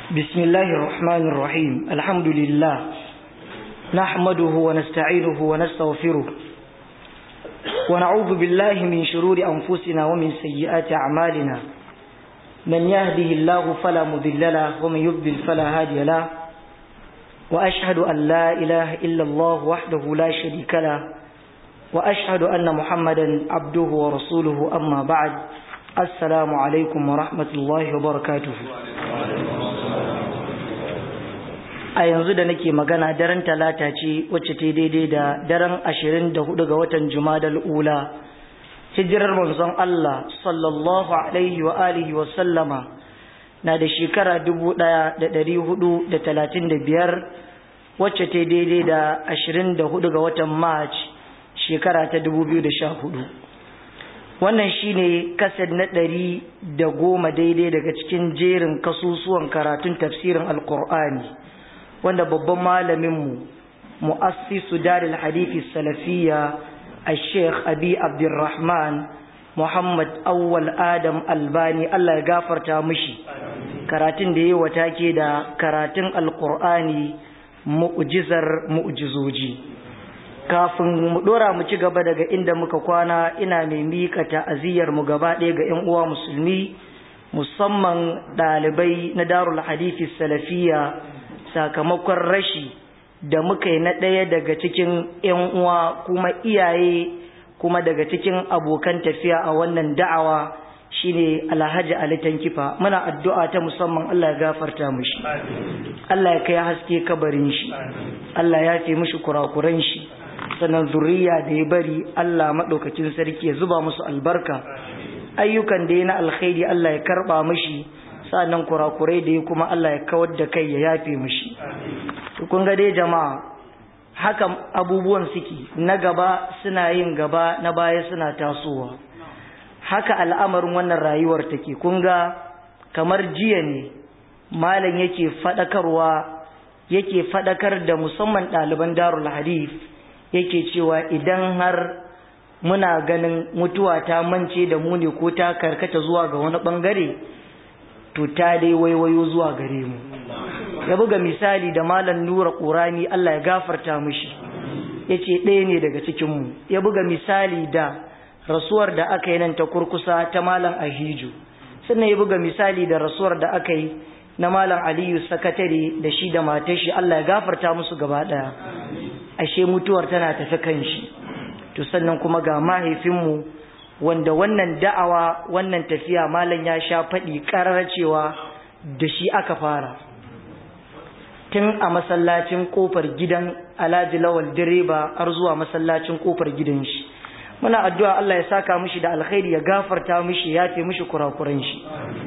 بسم الله الرحمن الرحيم الحمد لله نحمده ونستعينه ونستغفره ونعوذ بالله من شرور أنفسنا ومن سيئات أعمالنا من يهده الله فلا مضل له ومن يضلل فلا هادي له وأشهد أن لا إله إلا الله وحده لا شريك له وأشهد أن محمدا عبده ورسوله أما بعد السلام عليكم ورحمة الله وبركاته a yanzu da nake magana daren talata ce wacce ta daidai da daren ashirin da hudu ga watan jumadal ula hijirar manzon Allah sallallahu alaihi wa alihi wa sallama na da shekara dubu daya da dari hudu da talatin da biyar wacce ta daidai da ashirin da hudu ga watan march shekara ta dubu biyu da sha hudu wannan shine kased na ɗari da goma daidai daga cikin jerin kasusuwan karatun tafsirin alkur'ani wanda babban malaminmu mu'assisu daril hadithi salafiya a sheikh abi abdurrahman muhammad awwal adam albani allah ya gafarta mishi karatun da ya wata ke da karatun alkur'ani mu'jizar mu'jizoji kafin mu dora mu ci gaba daga inda muka kwana ina mai mika ta'aziyar mu gaba ɗaya ga 'yan uwa musulmi musamman ɗalibai na darul hadithi salafiya sakamakon rashi da muka yi na ɗaya daga cikin 'yan uwa kuma iyaye kuma daga cikin abokan tafiya a wannan da'awa shine alhaji ali tankifa muna addu'a ta musamman Allah ya gafarta mushi Allah ya kai haske kabarin shi Allah ya fi mushi kurakuran shi sannan zuriya da ya bari Allah maɗaukacin sarki ya zuba musu albarka ayyukan da ya na alkhairi Allah ya karɓa mushi sa'annan kurakurai da ya kuma Allah ya kawar da kai ya yafe mushi kun ga dai jama'a haka abubuwan suke na gaba suna yin gaba na baya suna tasowa haka al'amarin wannan rayuwar take kun ga kamar jiya ne malam yake fadakarwa yake fadakar da musamman ɗaliban darul hadith yake cewa idan har muna ganin mutuwa ta mance da mu ne ko ta karkata zuwa ga wani bangare to ta dai waiwayo zuwa gare mu ya buga misali da malam nura ƙurani Allah ya gafarta mishi ya ce ɗaya ne daga cikinmu ya buga misali da rasuwar da aka yi nan ta kurkusa ta malam ahiju sannan ya buga misali da rasuwar da aka yi na malam aliyu sakatare da shi da matar shi Allah ya gafarta musu gaba ɗaya ashe mutuwar tana tafi kan shi to sannan kuma ga mahaifinmu wanda wannan da'awa wannan tafiya malam ya sha faɗi ƙarar cewa da shi aka fara tun a masallacin ƙofar gidan alhaji lawal direba har zuwa masallacin ƙofar gidan shi muna addu'a Allah ya saka mishi da alkhairi ya gafarta mishi ya fi mishi kurakuran shi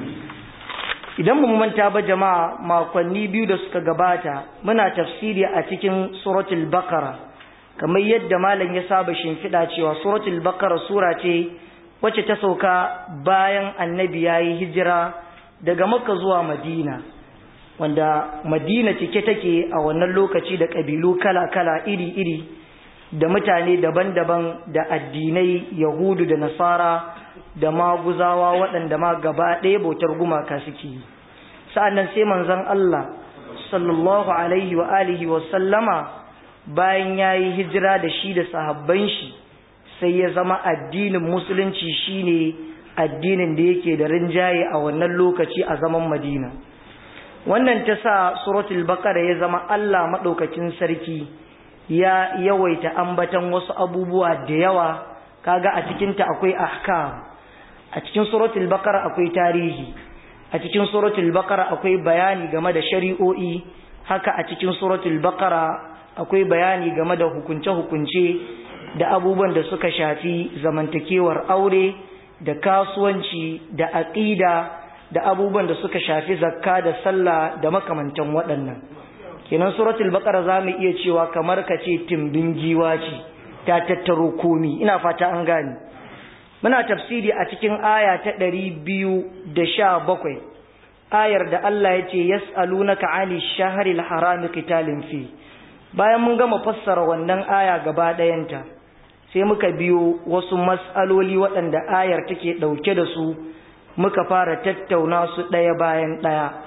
idan mu manta ba jama'a makonni biyu da suka gabata muna tafsiri a cikin suratul baqara kamar yadda malam ya saba shimfiɗa cewa suratul baqara sura ce wacce ta sauka bayan annabi ya yi hijira daga makka zuwa madina wanda madina cike take a wannan lokaci da ƙabilu kala-kala iri-iri da mutane daban-daban da addinai yahudu da nasara da maguzawa waɗanda ma gaba ɗaya bautar gumaka suke yi sa'annan sai manzon Allah sallallahu alaihi wa alihi wa sallama bayan ya yi hijira da shi da sahabban shi sai ya zama addinin musulunci shine addinin da yake da rinjaye a wannan lokaci a zaman madina wannan ta sa suratul baqara ya zama Allah madaukakin sarki ya yawaita ambatan wasu abubuwa da yawa kaga a cikin ta akwai ahkam a cikin suratul baqara akwai tarihi a cikin suratul baqara akwai bayani game da shari'o'i haka a cikin suratul baqara akwai bayani game da hukunce-hukunce da abubuwan da suka shafi zamantakewar aure da kasuwanci da aƙida da abubuwan da suka shafi zakka da sallah da makamantan waɗannan kenan suratul baqara zamu iya cewa kamar ka ce timbin giwa ce ta tattaro komi ina fata an gane muna tafsiri a cikin aya ta 217 ayar da Allah ya ce yas'alunaka 'ani shahril harami qitalin fi bayan mun gama fassara wannan aya gaba ɗayanta sai muka biyo wasu mas'aloli waɗanda ayar take ɗauke da su muka fara tattauna su ɗaya bayan ɗaya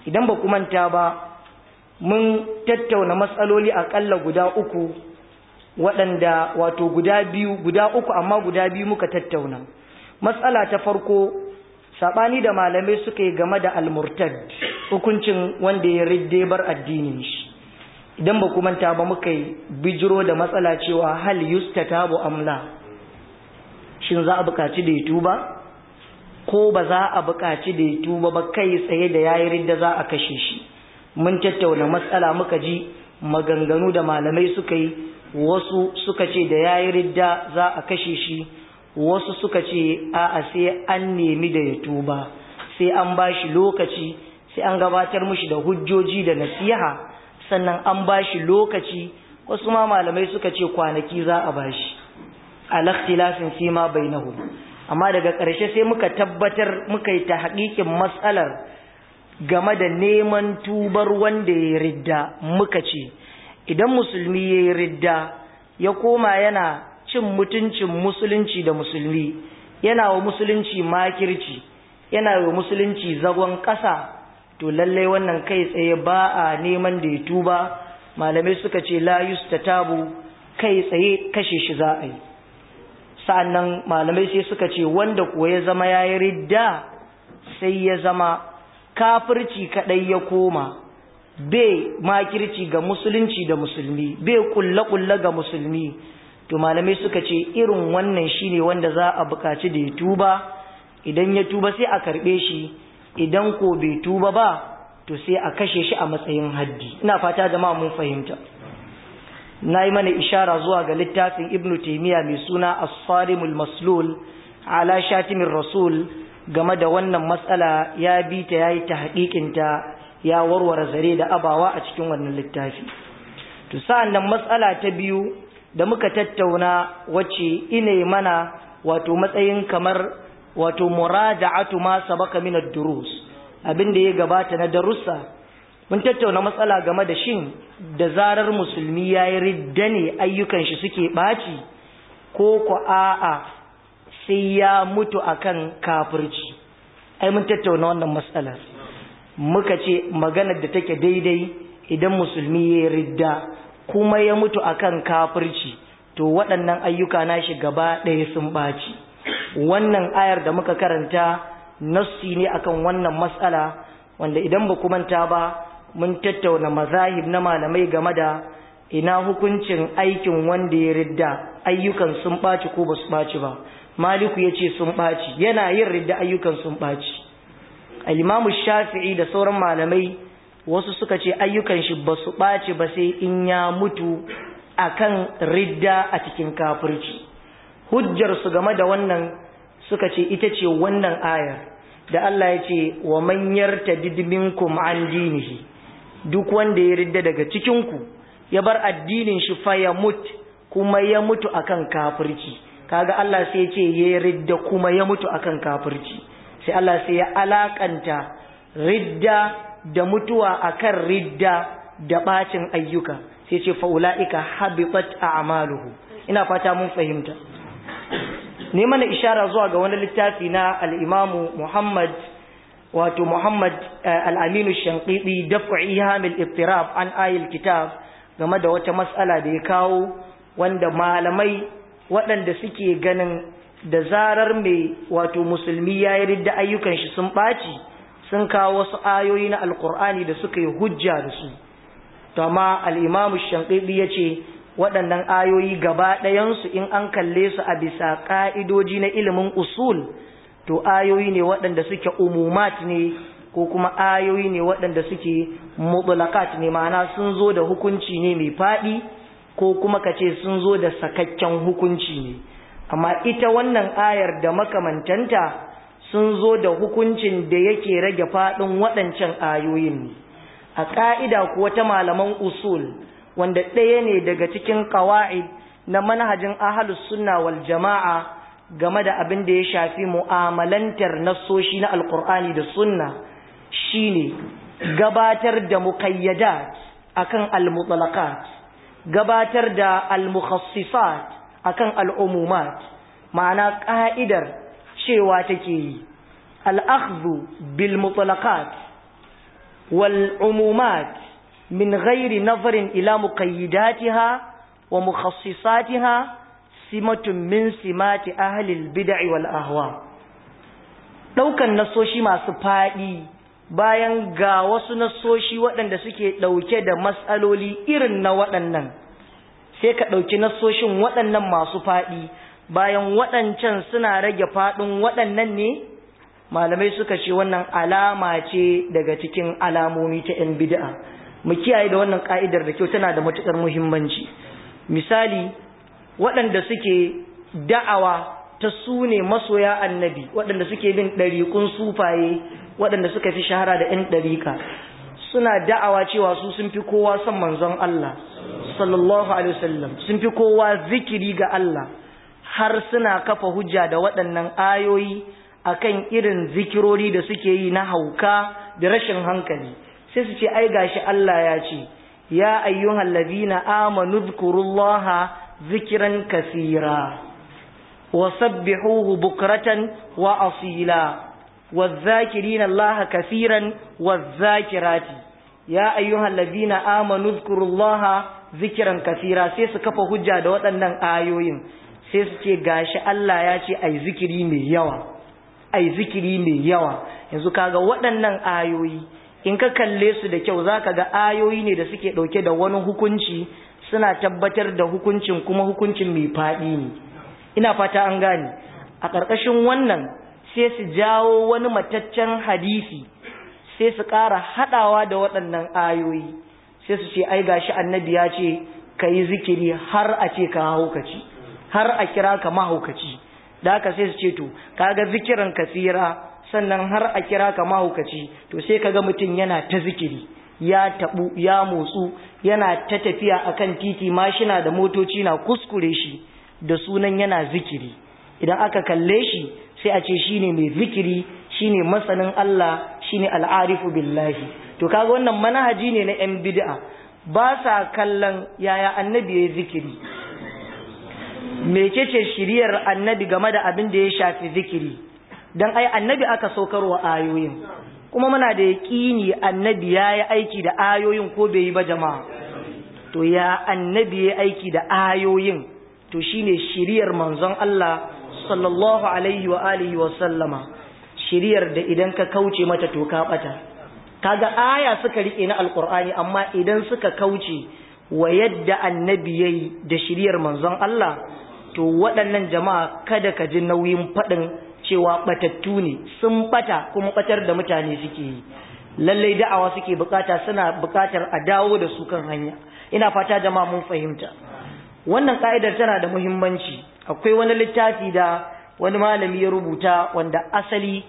idan ba ku manta ba mun tattauna matsaloli aƙalla guda uku waɗanda wato guda biyu guda uku amma guda biyu muka tattauna matsala ta farko saɓani da malamai suka yi game da almurtad hukuncin wanda ya ridde bar addinin shi idan ba ku manta ba muka yi bijiro da matsala cewa hal yustatabu amla shin za a buƙaci da ya tuba ko ba za a buƙaci da ya tuba ba kai tsaye da yayi ridda za a kashe shi mun tattauna matsala muka ji maganganu da malamai suka yi wasu suka ce da yayi ridda za a kashe shi wasu suka ce a'a sai an nemi da ya tuba sai an bashi lokaci sai an gabatar mushi da hujjoji da nasiha sannan an bashi lokaci wasu ma malamai suka ce kwanaki za a bashi al-ikhtilafin fi ma bainahum amma daga ƙarshe sai muka tabbatar muka yi ta haƙiƙin matsalar game da neman tubar wanda ya ridda muka ce idan musulmi ya yi ridda ya koma yana cin mutuncin musulunci da musulmi yana wa musulunci makirci yana wa musulunci zagon ƙasa to lallai wannan kai tsaye ba a neman da ya tuba malamai suka ce la yustatabu kai tsaye kashe shi za a yi sa'annan malamai sai suka ce wanda kuwa ya zama ya yi ridda sai ya zama kafirci kadai ya koma bai makirci ga musulunci da musulmi bai kulle-kulle ga musulmi to malamai suka ce irin wannan shine wanda za a bukaci da ya tuba idan ya tuba sai a karbe shi idan ko bai tuba ba to sai a kashe shi a matsayin haddi ina fata jama'a mun fahimta na yi mana ishara zuwa ga littafin ibnu taimiyya mai suna as-sarimul maslul ala shatimin rasul game da wannan matsala ya bi ta yayi ta haƙiƙinta ya warware zare da abawa a cikin wannan littafi to sa'an nan matsala ta biyu da muka tattauna wacce ine mana wato matsayin kamar wato muraja'atu ma sabaka min ad-durus abin da ya gabata na darussa mun tattauna matsala game da shin da zarar musulmi yayi ridda ne ayyukan shi suke baci ko ko a'a sai ya mutu akan kafirci ai mun tattauna wannan matsala muka ce maganar da take daidai idan musulmi ya ridda kuma ya mutu akan kafirci to waɗannan ayyuka nashi gaba ɗaya sun ɓaci wannan ayar da muka karanta nassi ne akan wannan matsala wanda idan ba manta ba mun tattauna mazahib na malamai game da ina hukuncin aikin wanda ya ridda ayyukan sun ɓaci ko ba su ɓaci ba maliku ya ce sun ɓaci yana yin ridda ayyukan sun ɓaci alimamu shafi'i da sauran malamai wasu suka ce ayyukan shi ba su ɓaci ba sai in ya mutu akan ridda a cikin kafirci hujjar su game da wannan suka ce ita ce wannan ayar da Allah ya ce wa man yartadid minkum an dinihi duk wanda ya ridda daga cikin ku ya bar addinin shi fa ya mut kuma ya mutu akan kafirci kaga Allah sai ya ce ya ridda kuma ya mutu akan kafirci sai Allah sai ya alakanta ridda da mutuwa akan ridda da bacin ayyuka sai ce faula'ika habitat a'maluhu ina fata mun fahimta ne mana ishara zuwa ga wani littafi na al-Imam Muhammad wato Muhammad al-Aminu Shanqidi daf'i hamil ittirab an ayil kitab game da wata mas'ala da ya kawo wanda malamai waɗanda suke ganin da zarar mai wato musulmi ya yi ridda ayyukan shi sun ɓaci sun kawo wasu ayoyi na alkur'ani da suka yi hujja da su to amma al'imamu shanƙiɗi ya ce waɗannan ayoyi gaba ɗayansu in an kalle su a bisa ƙa'idoji na ilimin usul to ayoyi ne waɗanda suke umumat ne ko kuma ayoyi ne waɗanda suke mutulakat ne ma'ana sun zo da hukunci ne mai faɗi ko kuma ka ce sun zo da sakakken hukunci ne amma ita wannan ayar da makamantanta sun zo da hukuncin da yake rage faɗin waɗancan ayoyin ne a ƙa'ida kuwa ta malaman usul wanda ɗaya ne daga cikin ƙawa'id na manhajin ahalus sunna wal jama'a game da abin da ya shafi mu'amalantar nassoshi na alkur'ani da sunna shine gabatar da muqayyadat akan al-mutlaqat gabatar da al-mukhassisat akan al-umumat ma'ana ka'idar cewa take yi al-akhdhu bil mutlaqat wal umumat min ghairi nazarin ila muqayyidatiha wa mukhassisatiha simatun min simati ahli al-bid'i wal ahwa daukan nasoshi masu fadi bayan ga wasu nasoshi waɗanda suke ɗauke da matsaloli irin na waɗannan sai ka ɗauki nasoshin waɗannan masu faɗi bayan waɗancan suna rage faɗin waɗannan ne malamai suka ce wannan alama ce daga cikin alamomi ta 'yan bid'a mu kiyaye da wannan ka'idar da kyau tana da matuƙar muhimmanci misali waɗanda suke da'awa ta su ne masoya annabi waɗanda suke bin ɗariƙun sufaye waɗanda suka fi shahara da 'yan ɗariƙa suna da'awa cewa su sun fi kowa son manzon Allah sallallahu alaihi wasallam sun fi kowa zikiri ga Allah har suna kafa hujja da waɗannan ayoyi akan irin zikirori da suke yi na hauka da rashin hankali sai su ce ai gashi Allah ya ce ya ayyuhal ladina amanu dhkurullaha zikran kaseera wasabbihuhu bukratan wa asila والذاكرين الله كثيرا والذاكرات يا أيها الذين آمنوا اذكروا الله ذكرا كثيرا sai su kafa hujja da waɗannan ayoyin sai su ce gashi Allah ya ce ai zikiri mai yawa ai zikiri mai yawa yanzu kaga waɗannan ayoyi in ka kalle su da kyau zaka ga ayoyi ne da suke ɗauke da wani hukunci suna tabbatar da hukuncin kuma hukuncin mai faɗi ne ina fata an gane a ƙarƙashin wannan sai su jawo wani mataccen hadisi sai su ƙara haɗawa da waɗannan ayoyi sai su ce ai gashi annabi ya ce ka yi zikiri har a ce ka haukaci har a kira ka mahaukaci da haka sai su ce to kaga zikirin kasira sannan har a kira ka mahaukaci to sai kaga mutum yana ta zikiri ya tabu ya motsu yana ta tafiya akan titi mashina da motoci na kuskure shi da sunan yana zikiri idan aka kalle shi sai a ce shine mai zikiri shine masanin Allah shine al'arifu billahi to kaga wannan manhaji ne na yan bid'a ba sa kallon yaya annabi yayi zikiri mecece shiriyar annabi game da abin da ya shafi zikiri dan ai annabi aka saukarwa ayoyin kuma muna da yaqini annabi yayi aiki da ayoyin ko bai yi ba jama'a to ya annabi yayi aiki da ayoyin to shine shiriyar manzon Allah sallallahu alaihi wa alihi wa sallama shiriyar da idan ka kauce mata to ka bata kaga aya suka rike na alqur'ani amma idan suka kauce wa yadda annabi yayi da shiriyar manzon Allah to waɗannan jama'a kada ka ji nauyin faɗin cewa batattu ne sun bata kuma batar da mutane suke yi lallai da'awa suke bukata suna bukatar a dawo da su kan hanya ina fata jama'a mun fahimta wannan ka'idar tana da muhimmanci akwai wani littafi da wani malami ya rubuta wanda asali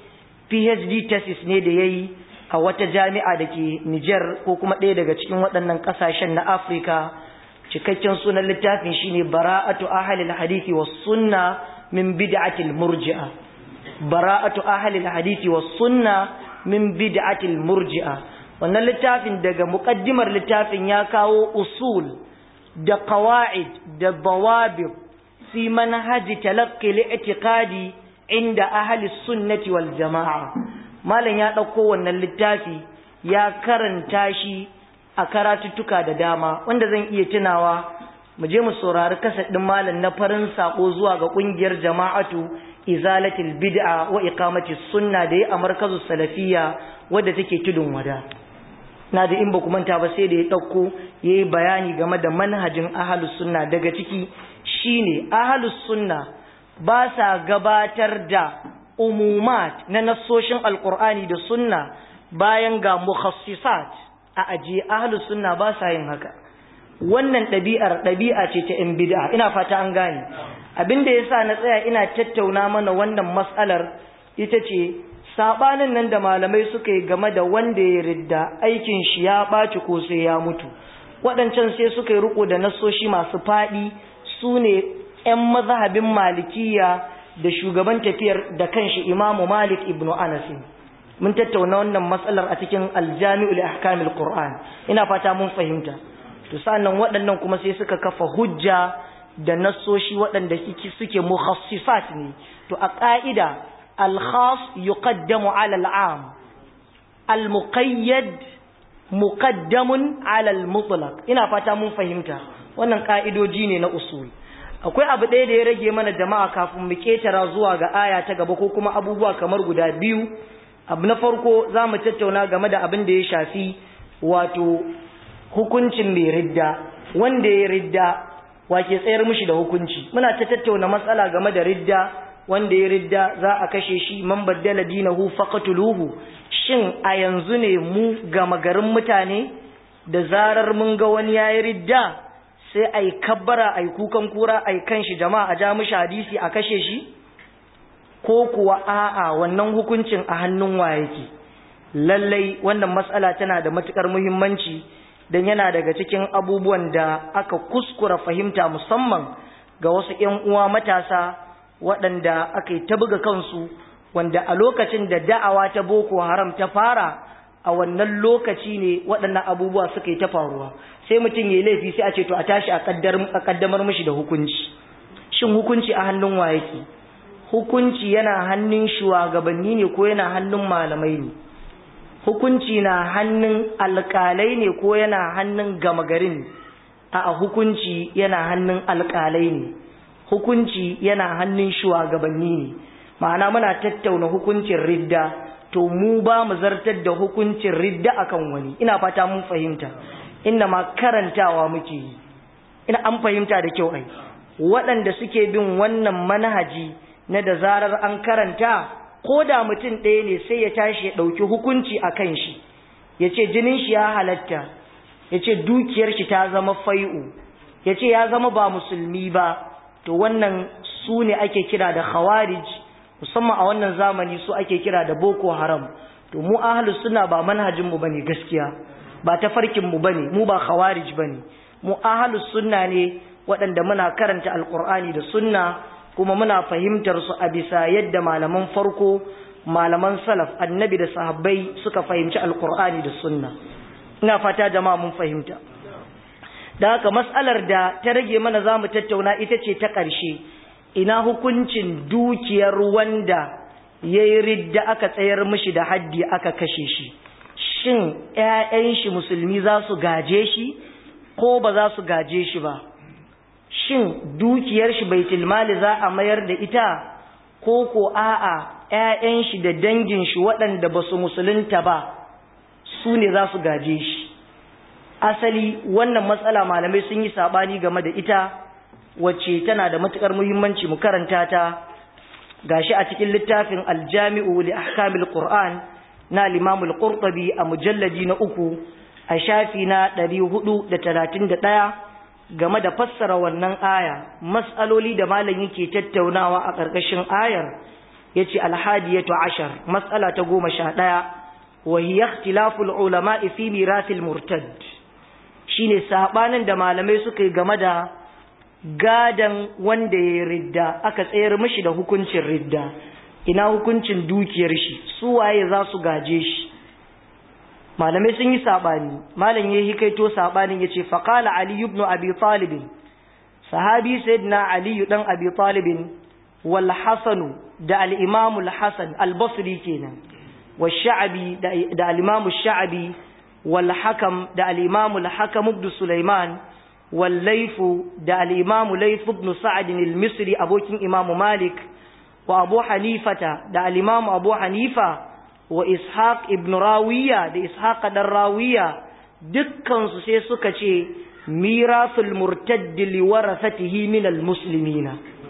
PhD thesis ne da yayi a wata jami'a da ke Niger ko kuma ɗaya daga cikin waɗannan ƙasashen na Afirka cikakken sunan littafin shine bara'atu ahlil hadisi was sunna min bid'atil murji'a bara'atu ahlil hadisi was sunna min bid'atil murji'a wannan littafin daga muqaddimar littafin ya kawo usul da qawaid da dawabit fi manhaji talaqqi li'tiqadi inda ahli sunnati wal jama'a malam ya dauko wannan littafi ya karanta shi a karatuttuka da dama wanda zan iya tunawa mu je mu saurari kasad din malam na farin sako zuwa ga kungiyar jama'atu izalatil bid'a wa iqamati sunna da ya a markazu salafiyya wadda take tudun wada na da in ba ku manta ba sai da ya dauko yayi bayani game da manhajin ahlus sunna daga ciki shine ahlus sunna ba sa gabatar da umumat na nassoshin alqur'ani da sunna bayan ga mukhassisat a ajiye ahlus sunna ba sa yin haka wannan ɗabi'ar ɗabi'a ce ta ‘yan bid'a ina fata an gane abin da ya sa na tsaya ina tattauna mana wannan matsalar ita ce saɓanin nan da malamai suka yi game da wanda ya ridda aikin shi ya ɓaci ko sai ya mutu waɗancan sai suka yi riko da nasoshi masu faɗi su ne ‘yan mazhabin malikiya da shugaban tafiyar da kanshi imamu malik ibnu anasin mun tattauna wannan matsalar a cikin aljami'ul ahkamil qur'an ina fata mun fahimta to sannan waɗannan kuma sai suka kafa hujja da nassoshi waɗanda suke mukhassisat ne to a ƙa'ida al-khas yuqaddamu ala al-am al-muqayyad muqaddamun ala al-mutlaq ina fata mun fahimta wannan ka'idoji ne na usul akwai abu ɗaya da ya rage mana jama'a kafin mu ketara zuwa ga aya ta gaba ko kuma abubuwa kamar guda biyu abu na farko za mu tattauna game da abin da ya shafi wato hukuncin mai ridda wanda ya ridda wake tsayar mishi da hukunci muna ta tattauna matsala game da ridda wanda ya ridda za a kashe shi man baddala dinahu faqatuluhu shin a yanzu ne mu gama garin mutane da zarar mun ga wani yayi ridda sai ai kabbara ai kukan kura ai kan shi jama'a a ja mishi hadisi a kashe shi ko kuwa a'a wannan hukuncin a hannun wa yake lallai wannan matsala tana da matukar muhimmanci dan yana daga cikin abubuwan da aka kuskura fahimta musamman ga wasu ƴan uwa matasa waɗanda aka yi ta buga kansu wanda a lokacin da da'awa ta boko haram ta fara a wannan lokaci ne waɗannan abubuwa suka yi ta faruwa sai mutum ya yi laifi sai a ce to a tashi a kaddamar mishi da hukunci shin hukunci a hannun wa yake hukunci yana hannun shugabanni ne ko yana hannun malamai ne hukunci na hannun alƙalai ne ko yana hannun gama garin a hukunci yana hannun alƙalai ne hukunci yana hannun shugabanni ne ma'ana muna tattauna hukuncin ridda to mu ba mu zartar da hukuncin ridda akan wani ina fata mun fahimta inna ma karantawa muke yi ina an fahimta da kyau ai waɗanda suke bin wannan manhaji na da zarar an karanta ko da mutum ɗaya ne sai ya tashi ya ɗauki hukunci a kan shi ya ce jinin shi ya halatta ya ce dukiyar shi ta zama fai'u ya ce ya zama ba musulmi ba to wannan su ne ake kira da khawarij musamman a wannan zamani su ake kira da boko haram to mu ahlus sunna ba manhajin mu bane gaskiya ba tafarkin mu bane mu ba khawarij bane mu ahlus sunna ne waɗanda muna karanta alqur'ani da sunna kuma muna fahimtar su a bisa yadda malaman farko malaman salaf annabi da sahabbai suka fahimci alqur'ani da sunna ina fata jama'a mun fahimta da haka mas'alar da ta rage mana zamu tattauna ita ce ta ƙarshe ina hukuncin dukiyar wanda ya yi ridda aka tsayar mishi da haddi aka kashe shi shin ‘ya'yan shi musulmi za su gaje shi ko ba za su gaje shi ba shin dukiyar shi baitul mali za a mayar da ita ko ko a'a ‘ya'yan shi da dangin shi waɗanda ba su musulunta ba su ne za su gaje shi asali wannan matsala malamai sun yi saɓani game da ita wacce tana da matukar muhimmanci mu karanta ta gashi a cikin littafin aljami'u li ahkamil qur'an na al-imam al-qurtubi a mujalladi na uku a shafi na 431 game da fassara wannan aya mas'aloli da malam yake tattaunawa a ƙarƙashin ayar yace al-hadiyatu ashar mas'ala ta 11 wa hiya ikhtilaful ulama'i fi mirathil murtad shine sabanin da malamai suka yi game da gadan wanda ya ridda aka tsayar mashi da hukuncin ridda ina hukuncin dukiyar shi su waye za su gaje shi malamai sun yi sabani malam ya hikaito sabanin yace faqala ali ibn abi talib sahabi sayyidina ali dan abi talib wal hasan da al imam al hasan al basri kenan wal sha'bi da al imam al sha'bi wal hakam da al imam al hakam ibn sulaiman والليف دا الإمام ليف بن سعد المصري أبوكين إمام مالك وأبو حنيفة دا الإمام أبو حنيفة وإسحاق ابن راوية دا إسحاق دا الراوية دكان سيسوكا ميراث المرتد لورثته من المسلمين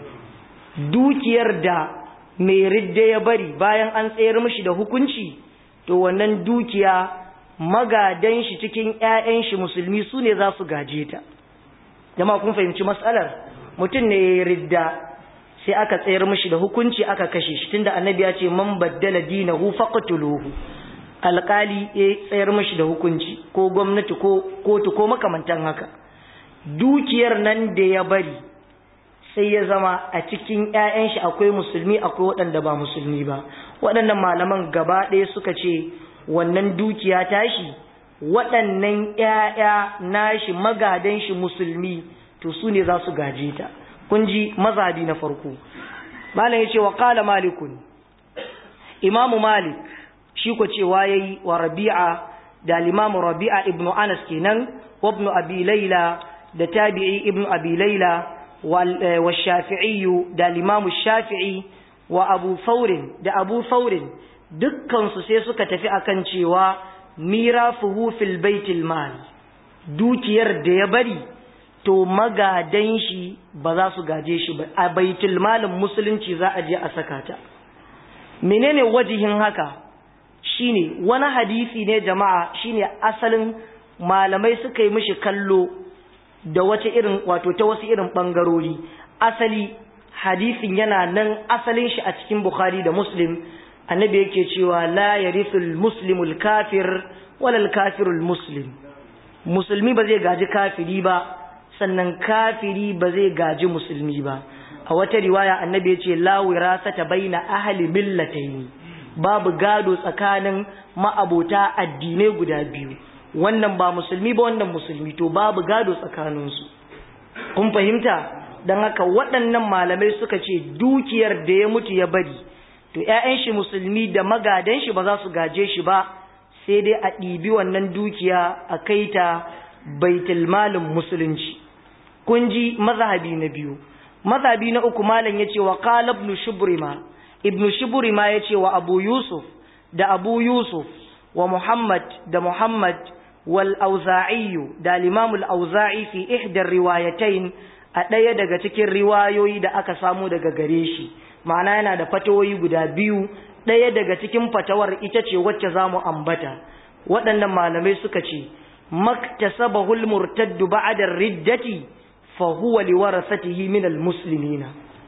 dukiyar da mai ridda ya bari bayan an tsayar mishi da hukunci to wannan dukiya magadan shi cikin 'ya'yan shi musulmi su ne za su gaje ta jama kun fahimci matsalar mutum ne ya ridda sai aka tsayar mishi da hukunci aka kashe shi tunda annabi ya ce man baddala dinahu faqtuluhu alkali ya tsayar mishi da hukunci ko gwamnati ko kotu ko makamantan haka dukiyar nan da ya bari sai ya zama a cikin ƴaƴan shi akwai musulmi akwai waɗanda ba musulmi ba waɗannan malaman gaba ɗaya suka ce wannan dukiya tashi waɗannan ‘ya'ya nashi magadan shi musulmi to su ne za su gaje ta kun ji mazhabi na farko malam ya ce wa ƙala malikun imamu malik shi ko cewa ya yi wa rabi'a da al-imam rabi'a ibn anas kenan wa ibn abi layla da tabi'i ibn abi layla wa shafi'i da al-imam shafi'i wa abu faurin da abu faurin dukkansu sai suka tafi akan cewa mirafuhu fil baitil mal dukiyar da ya bari to magadan shi ba za su gaje shi ba a baitul malin musulunci za a je a saka ta menene wajihin haka shine wani hadisi ne jama'a shine asalin malamai suka yi mishi kallo da wace irin wato ta wasu irin bangarori asali hadisin yana nan asalin shi a cikin bukhari da muslim annabi yake cewa la yarithul muslimul kafir walal kafirul muslim musulmi ba zai gaji kafiri ba sannan kafiri ba zai gaji musulmi ba a wata riwaya annabi yace la wirasata baina ahli millatayn babu gado tsakanin ma'abota addinai guda biyu wannan ba musulmi ba wannan musulmi to babu gado tsakaninsu kun fahimta don haka waɗannan malamai suka ce dukiyar da ya mutu ya bari to ‘ya'yan shi musulmi da magadan shi ba za su gaje shi ba sai dai a ɗibi wannan dukiya a kai ta baitulmalin musulunci kun ji mazhabi na biyu mazhabi na uku malam ya ce wa qala ibn shubrima ibn shubrima ya ce wa abu yusuf da abu yusuf wa muhammad da muhammad wal auza'i da al-imam al-auza'i fi ihda riwayatain a ɗaya daga cikin riwayoyi da aka samu daga gare shi ma'ana yana da fatawoyi guda biyu ɗaya daga cikin fatawar ita ce wacce za mu ambata waɗannan malamai suka ce maktasabahul murtaddu ba'da riddati fa huwa liwarasatihi min almuslimina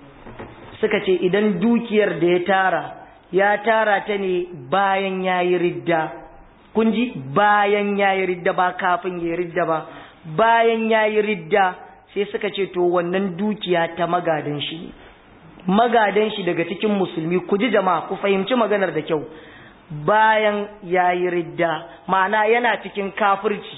suka ce idan dukiyar da ya tara ya tara ta ne bayan yayi ridda kun ji bayan yayi ridda ba kafin yayi ridda ba bayan yayi ridda sai suka ce to wannan dukiya ta magadan shi ne magadan shi daga cikin musulmi ku ji jama'a ku fahimci maganar da kyau bayan yayi ridda ma'ana yana cikin kafirci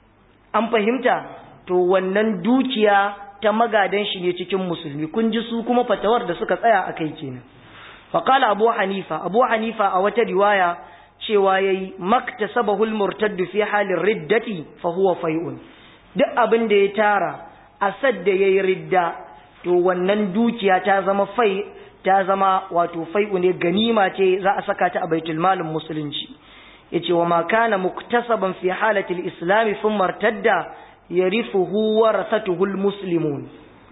an fahimta to wannan dukiya ta magadan shi ne cikin musulmi kun ji su kuma fatawar da suka tsaya a kai kenan faqala abu hanifa abu hanifa a wata riwaya cewa yayi maktasabahu al-murtadd fi halin riddati fa huwa fai'un duk abin da ya tara asad da yayi ridda to wannan dukiya ta zama fai ta zama wato fai'u ne ganima ce za a saka ta a baitul malin musulunci yace wa ma kana muktasaban fi halati al-islam thumma irtadda yarithuhu warasatuhu al-muslimun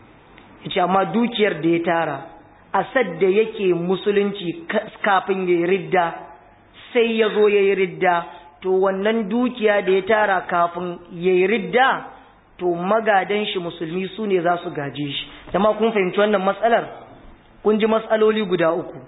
yace amma dukiyar da ya tara asad da yake musulunci kafin yayi ridda sai ya zo yayi ridda to wannan dukiya da ya tara kafin yayi ridda to magadan shi musulmi su ne za su gaje shi jama kun fahimci wannan matsalar kun ji matsaloli guda uku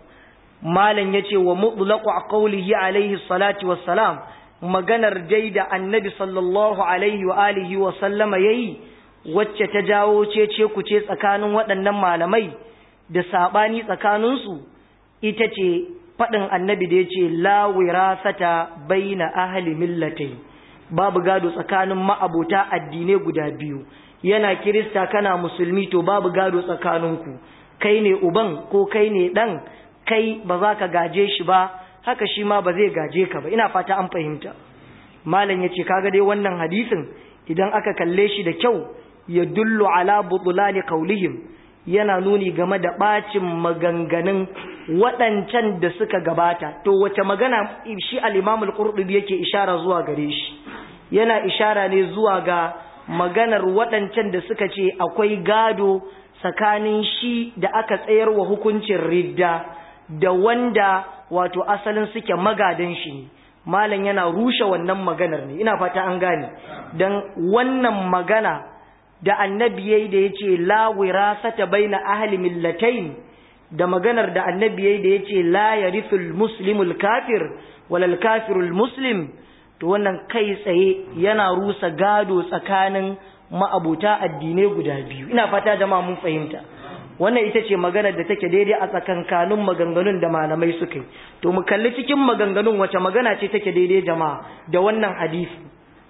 malam ya ce wa mutlaqu qawlihi alaihi salatu wassalam maganar dai da annabi sallallahu alaihi wa alihi wa sallama yayi wacce ta jawo cece ku ce tsakanin waɗannan malamai da sabani tsakanin su ita ce faɗin annabi da yace la wirasata baina ahli millatai babu gado tsakanin ma'abota addinai guda biyu yana kirista kana musulmi to babu gado tsakaninku kai ne uban ko kai ne dan kai ba za ka gaje shi ba haka shi ma ba zai gaje ka ba ina fata an fahimta malam yace kaga dai wannan hadisin idan aka kalle shi da kyau ya dullu ala butulani qaulihim yana nuni game da bacin maganganun waɗancan da suka gabata to wace magana shi al-Imam al-Qurtubi yake ishara zuwa gare shi yana ishara ne zuwa ga maganar waɗancan da suka ce akwai gado tsakanin shi da aka tsayar wa hukuncin ridda da wanda wato asalin suke magadan shi ne malam yana rushe wannan maganar ne ina fata an gane dan wannan magana da annabi yayi da yace la wirasata baina ahli millatayn da maganar da annabi yayi da yace la yarithul muslimul kafir walal kafirul muslim to wannan kai tsaye yana rusa gado tsakanin ma'abuta addinai guda biyu ina fata jama'a mun fahimta wannan ita ce maganar da take daidai a tsakankanin maganganun da malamai suka yi to mu kalli cikin maganganun wace magana ce take daidai jama'a da wannan hadisi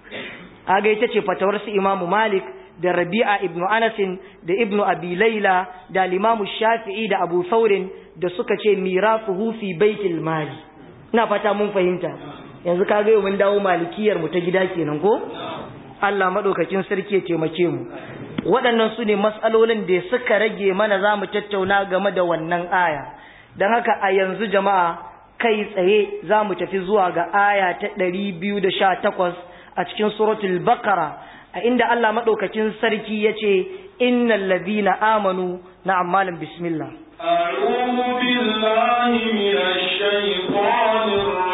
aga ita ce fatawar su imamu malik da rabi'a ibnu anasin da ibnu abi laila da limamu shafi'i da abu saurin da suka ce mirafuhu fi baitil mali ina fata mun fahimta yanzu ka ga mun dawo malikiyar mu ta gida kenan ko Allah madaukakin sarki ya taimake mu waɗannan su ne matsalolin da suka rage mana za mu tattauna game da wannan aya don haka a yanzu jama'a kai tsaye za mu tafi zuwa ga aya ta ɗari biyu da sha takwas a cikin suratul bakara a inda Allah maɗaukakin sarki ya ce innal ladina amanu na ammalin bismillah أعوذ بالله من الشيطان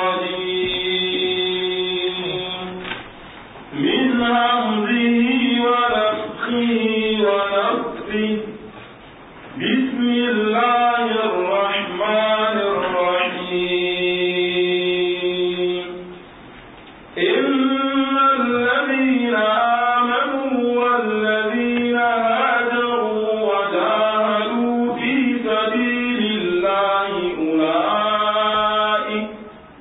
الرجيم من همزه ونفخه ونفخه بسم الله الرحمن الرحيم إن الذين آمنوا والذين هاجروا وجاهدوا في سبيل الله أولئك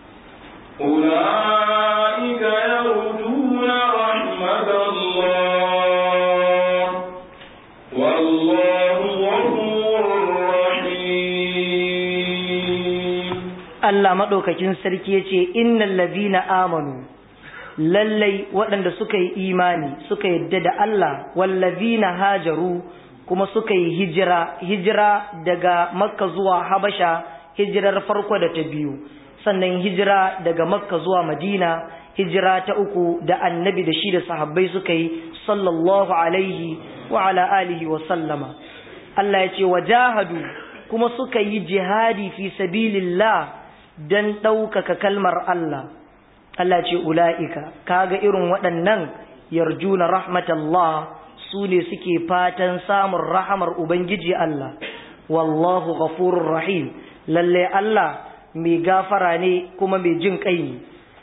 أولئك يرجون رحمة الله والله غفور رحيم Allah maɗaukakin sarki ya ce innal ladina amanu lallai waɗanda suka yi imani suka yadda da Allah wallazina hajaru kuma suka yi hijira hijira daga makka zuwa habasha hijirar farko da ta biyu sannan hijira daga makka zuwa madina hijira ta uku da annabi da shi da sahabbai suka yi sallallahu alaihi wa ala alihi wa sallama Allah ya ce wajahadu kuma suka yi jihadi fi sabilillah dan ɗaukaka kalmar Allah Allah ce ula'ika kaga irin waɗannan yarjuna rahmatallah su ne suke fatan samun rahamar Ubangiji Allah wallahu ghafurur rahim lalle Allah mai gafara ne kuma mai jin kai ne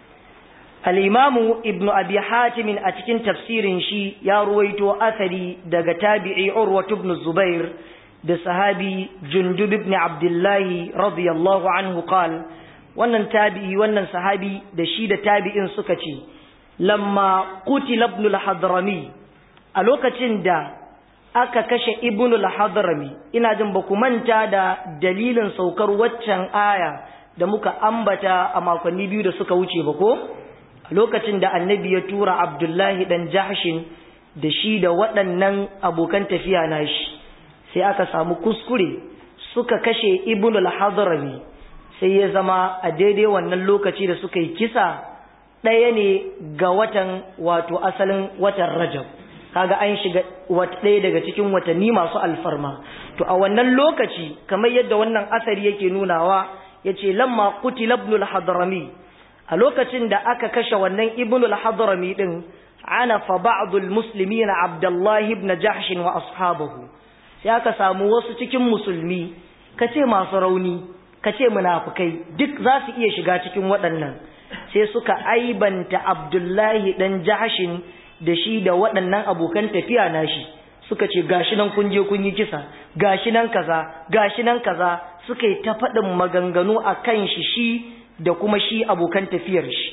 al-imamu ibnu abi hatim a cikin tafsirin shi ya ruwaito asali daga tabi'i urwa ibn zubair da sahabi jundub ibn abdullahi radiyallahu anhu qala wannan tabi'i wannan sahabi da shi da tabi'in suka ce lamma qutila ibn al-hadrami a lokacin da aka kashe ibn al-hadrami ina jin ba ku manta da dalilin saukar waccan aya da muka ambata a makonni biyu da suka wuce ba ko a lokacin da annabi ya tura abdullahi dan jahshin da shi da waɗannan abokan tafiya nashi sai aka samu kuskure suka kashe ibn al-hadrami sai ya zama a daidai wannan lokaci da suka yi kisa ɗaya ne ga watan wato asalin watan rajab kaga an shiga ɗaya daga cikin watanni masu alfarma to a wannan lokaci kamar yadda wannan asari yake nunawa ya ce lamma qutila ibn al-hadrami a lokacin da aka kashe wannan ibn al-hadrami din ana fa ba'dul muslimin abdullahi ibn jahsh wa ashabahu sai aka samu wasu cikin musulmi kace masu rauni ka ce munafukai duk za su iya shiga cikin waɗannan sai suka aibanta abdullahi ɗan jahashin da shi da waɗannan abokan tafiya nashi suka ce gashi nan kun je kun yi kisa gashi nan kaza gashi nan kaza suka yi ta faɗin maganganu a kan shi shi da kuma shi abokan tafiyar shi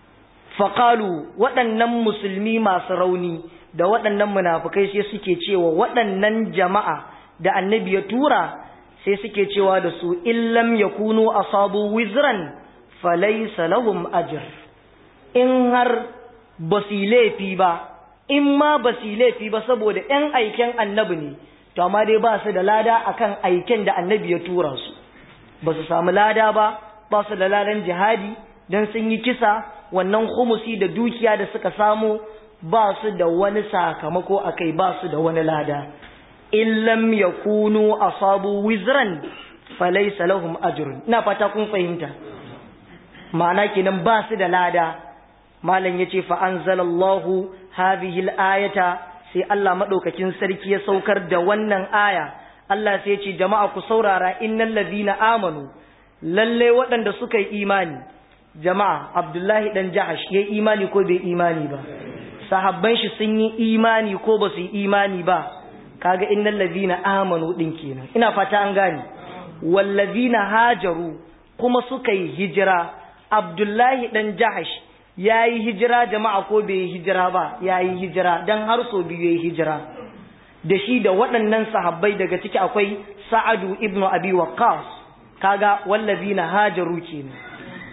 faƙalu waɗannan musulmi masu rauni da waɗannan munafukai sai suke cewa waɗannan jama'a da annabi ya tura sai suke cewa da su illam yakunu asabu wizran falaysa lahum ajr in har basu laifi ba in ma basu laifi ba saboda ɗan aiken annabi ne to amma dai ba su da lada akan aiken da annabi ya tura su ba su samu lada ba ba su da ladan jihadi dan sun yi kisa wannan khumusi da dukiya da suka samu ba su da wani sakamako akai ba su da wani lada in lam yakunu asabu wizran falaysa lahum ajrun ina fata kun fahimta ma'ana kenan ba su da lada malam yace fa anzalallahu hadhihi al-ayata sai Allah madaukakin sarki ya saukar da wannan aya Allah sai ya ce jama'a ku saurara innal ladina amanu lalle waɗanda suka yi imani jama'a Abdullahi dan Jahash yayi imani ko bai imani ba sahabban shi sun yi imani ko ba su yi imani ba kaga innal ladina amanu din kenan ina fata an gane wallazina hajaru kuma suka yi hijira abdullahi dan jahash yayi hijira jama'a ko bai hijira ba yayi hijira dan har so biyu yayi hijira da shi da waɗannan sahabbai daga ciki akwai sa'adu ibnu abi waqqas kaga wallazina hajaru kenan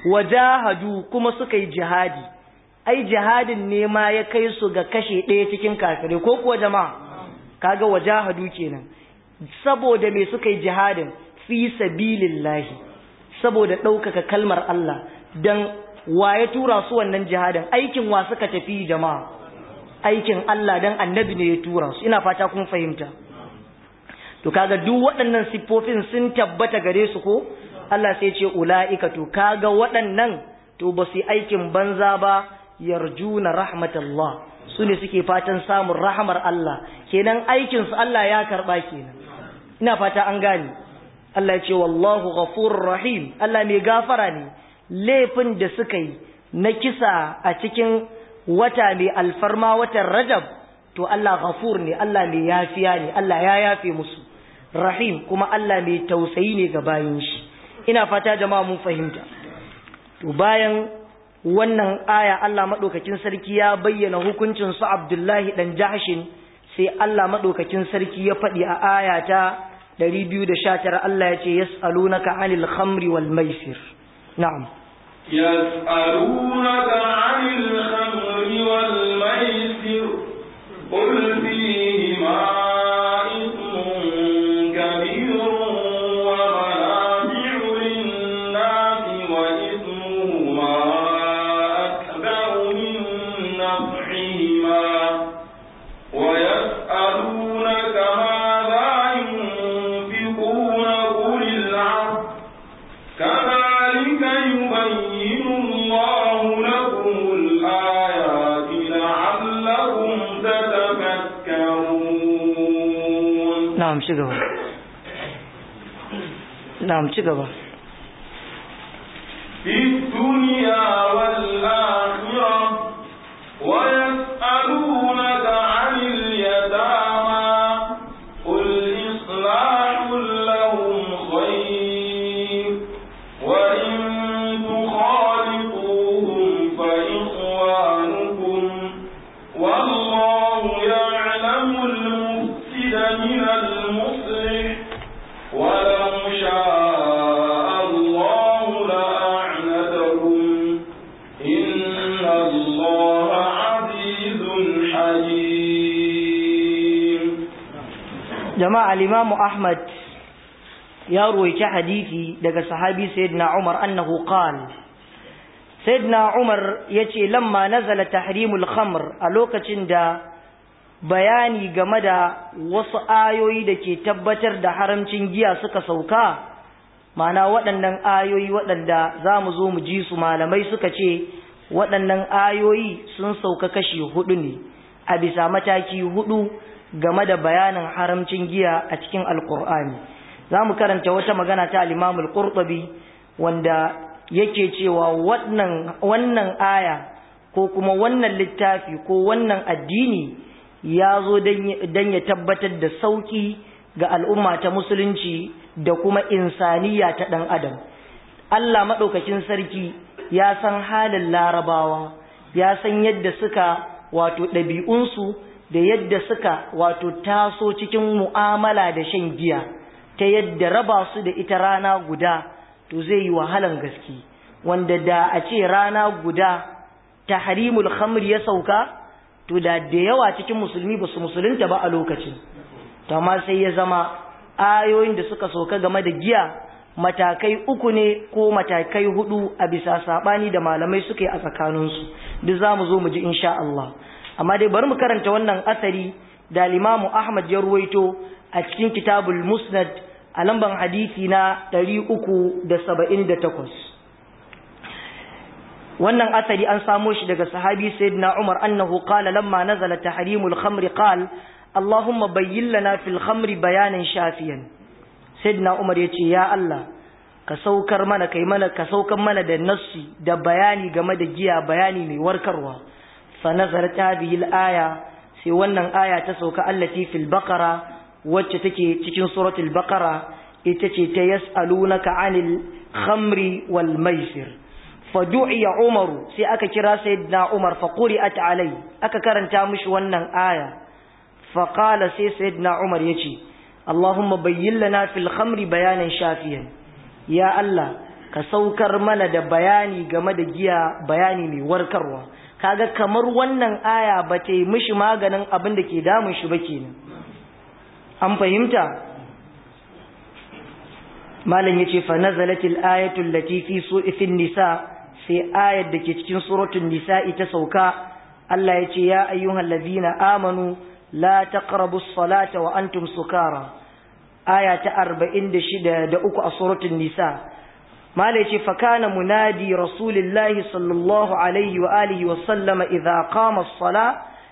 wajahadu kuma suka yi jihadi ai jihadin ne ma ya kai su ga kashe ɗaya cikin kafirai ko kuwa jama'a kaga wajahadu kenan saboda me suka yi jihadin fi sabilillahi saboda ɗaukaka kalmar Allah dan wa ya tura su wannan jihadin aikin wa suka tafi jama'a aikin Allah dan annabi ne ya tura su ina fata kun fahimta to kaga duk waɗannan siffofin sun tabbata gare su ko Allah sai ce ula'ika to kaga waɗannan to ba su aikin banza ba yarjuna rahmatallah su ne suke fatan samun rahamar Allah kenan aikin su Allah ya karba kenan ina fata an gane Allah ya ce wallahu ghafurur rahim Allah mai gafara ne laifin da suka yi na kisa a cikin wata mai alfarma watan Rajab to Allah ghafur ne Allah mai yafiya ne Allah ya yafe musu rahim kuma Allah mai tausayi ne ga bayin shi ina fata jama'a mun fahimta to bayan wannan aya Allah madaukakin sarki ya bayyana hukuncin su Abdullahi dan Jahshin sai Allah madaukakin sarki ya faɗi a aya ta 219 Allah ya ce yas'alunaka 'anil khamri wal maisir na'am يسألونك عن الخمر والميسر قل فيهما إثم كبير ومنافع للناس وإثمهما أكبر من نفعهما ويسألونك ماذا ينفقون قل العفو كذلك يبين الله لكم الآيات لعلكم تتفكرون na'am ci gaba na'am ci gaba في الدنيا والآخرة ويسألونك عن اليتامى قل إصلاح لهم خير وإن تخالطوهم فإخوانكم والله يعلم المفسد من المصلح ولو شاء الله لأعنتكم إن الله عزيز حكيم jama'a al-Imam Ahmad ya ruwaici hadisi daga sahabi sayyidina Umar annahu qala sayyidina Umar yace lamma nazala tahrimul khamr a lokacin da bayani game da wasu ayoyi da ke tabbatar da haramcin giya suka sauka ma'ana waɗannan ayoyi waɗanda za mu zo mu ji su malamai suka ce waɗannan ayoyi sun sauka kashi hudu ne a bisa mataki hudu game da bayanin haramcin giya a cikin alkur'ani za mu karanta wata magana ta alimamul qurtubi wanda yake cewa wannan aya ko kuma wannan littafi ko wannan addini ya zo don ya tabbatar da sauƙi ga al'umma ta musulunci da kuma insaniya ta ɗan adam Allah maɗaukakin sarki ya san halin larabawa ya san yadda suka wato ɗabi'unsu da yadda suka wato taso cikin mu'amala da shan giya ta yadda raba su da ita rana guda to zai yi wahalan gaske wanda da a ce rana guda tahrimul khamr ya sauka to da da yawa cikin musulmi ba su musulunta ba a lokacin to amma sai ya zama ayoyin da suka sauka game da giya matakai uku ne ko matakai hudu a bisa sabani da malamai suka yi a tsakaninsu duk za mu zo mu ji insha Allah amma dai bari mu karanta wannan asari da limamu Ahmad ya ruwaito a cikin kitabul musnad a lamban hadisi na 378 wannan asari an samo shi daga sahabi sayyidina Umar annahu qala lamma nazala tahrimul khamri qala Allahumma bayyin lana fil khamri bayanan shafiyan sayyidina Umar yace ya Allah ka saukar mana kai mana ka saukar mana da nassi da bayani game da giya bayani mai warkarwa fa nazarat hadhihi al-aya sai wannan aya ta sauka allati fil baqara wacce take cikin suratul baqara ita ce ta yas'alunaka 'anil khamri wal maisir fadu'iya umaru sai aka kira sayyidina umar fa quri'at alai aka karanta mishi wannan aya fa qala sai sayyidina umar yace allahumma bayyin lana fil khamri bayanan shafiyan ya allah ka saukar mana da bayani game da giya bayani mai warkarwa kaga kamar wannan aya ba ta yi mishi maganin abin da ke damun shi ba kenan an fahimta malam yace fa nazalatil ayatul lati fi su'ifin nisa sai ayar da ke cikin suratul nisa ita sauka Allah yace ya ayyuhal ladina amanu la taqrabus salata wa antum sukara aya ta 46 da uku a suratul nisa malam yace fa kana munadi rasulillahi sallallahu alaihi wa alihi wa sallama idza qama as-sala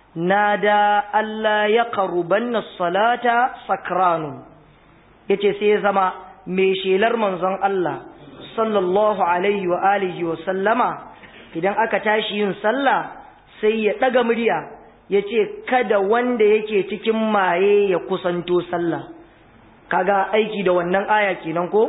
nada alla yaqrubanna as-salata sakranun yace sai zama mai shelar manzon Allah sallallahu alaihi wa alihi wa sallama idan aka tashi yin sallah sai ya daga murya yace kada wanda yake cikin maye ya kusanto sallah kaga aiki da wannan aya kenan ko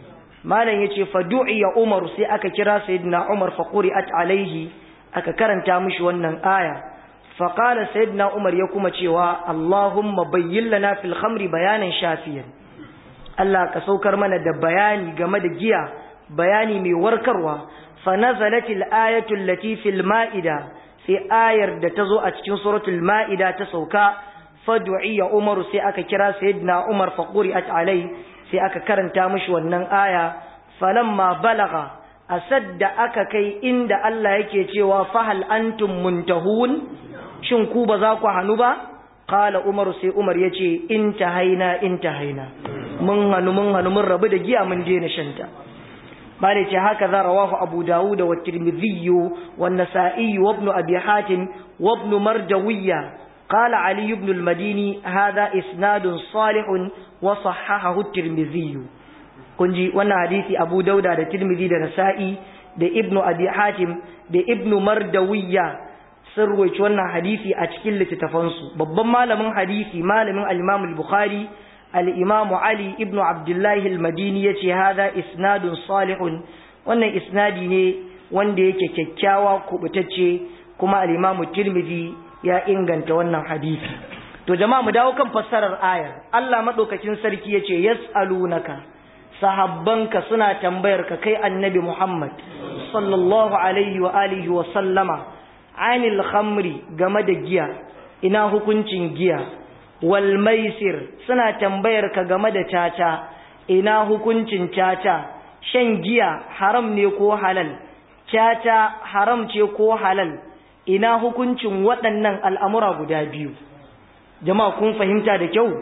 malam yace fa du'iya Umar sai aka kira sayyidina Umar fa quri'at alaihi aka karanta mishi wannan aya fa qala sayyidina Umar ya kuma cewa Allahumma bayyin lana fil khamri bayanan shafiyan Allah ka saukar mana da bayani game da giya bayani mai warkarwa fa nazalatil ayatul lati fil ma'ida sai ayar da ta zo a cikin suratul ma'ida ta sauka fadu'iya umaru sai aka kira sayyidina umar fa quri'at alai sai aka karanta mishi wannan aya falamma balagha asadda aka kai inda Allah yake cewa fahal antum muntahun shin ku ba za ku hanu ba qala umaru sai umar yace intahaina intahaina mun hanu mun hanu mun rabu da giya mun daina shanta bale ce haka za rawahu abu dawud wa tirmidhi wa nasa'i wa ibn abi hatim wa ibn marjawiyya qala ali ibn al-madini hadha isnadun salihun wa sahahahu at-tirmidhi kunji wannan hadisi abu dauda da tirmidhi da nasa'i da ibn abi hatim da ibn mardawiyya sun ruwaici wannan hadisi a cikin littattafansu babban malamin hadisi malamin al-imam al-bukhari الإمام علي ابن عبد الله المديني يتي هذا إسناد صالح wannan isnadi ne wanda yake kyakkyawa kubutacce kuma al-Imam Tirmidhi ya inganta wannan hadisi to jama'a mu dawo kan fassarar ayar Allah madaukakin sarki yace yas'alunaka sahabbanka suna tambayar ka kai annabi Muhammad sallallahu alaihi wa alihi wa sallama anil khamri game da giya ina hukuncin giya wal maisir suna tambayar ka game da caca ina hukuncin caca shan giya haram ne ko halal caca haram ce ko halal ina hukuncin waɗannan al'amura guda biyu jama'a kun fahimta da kyau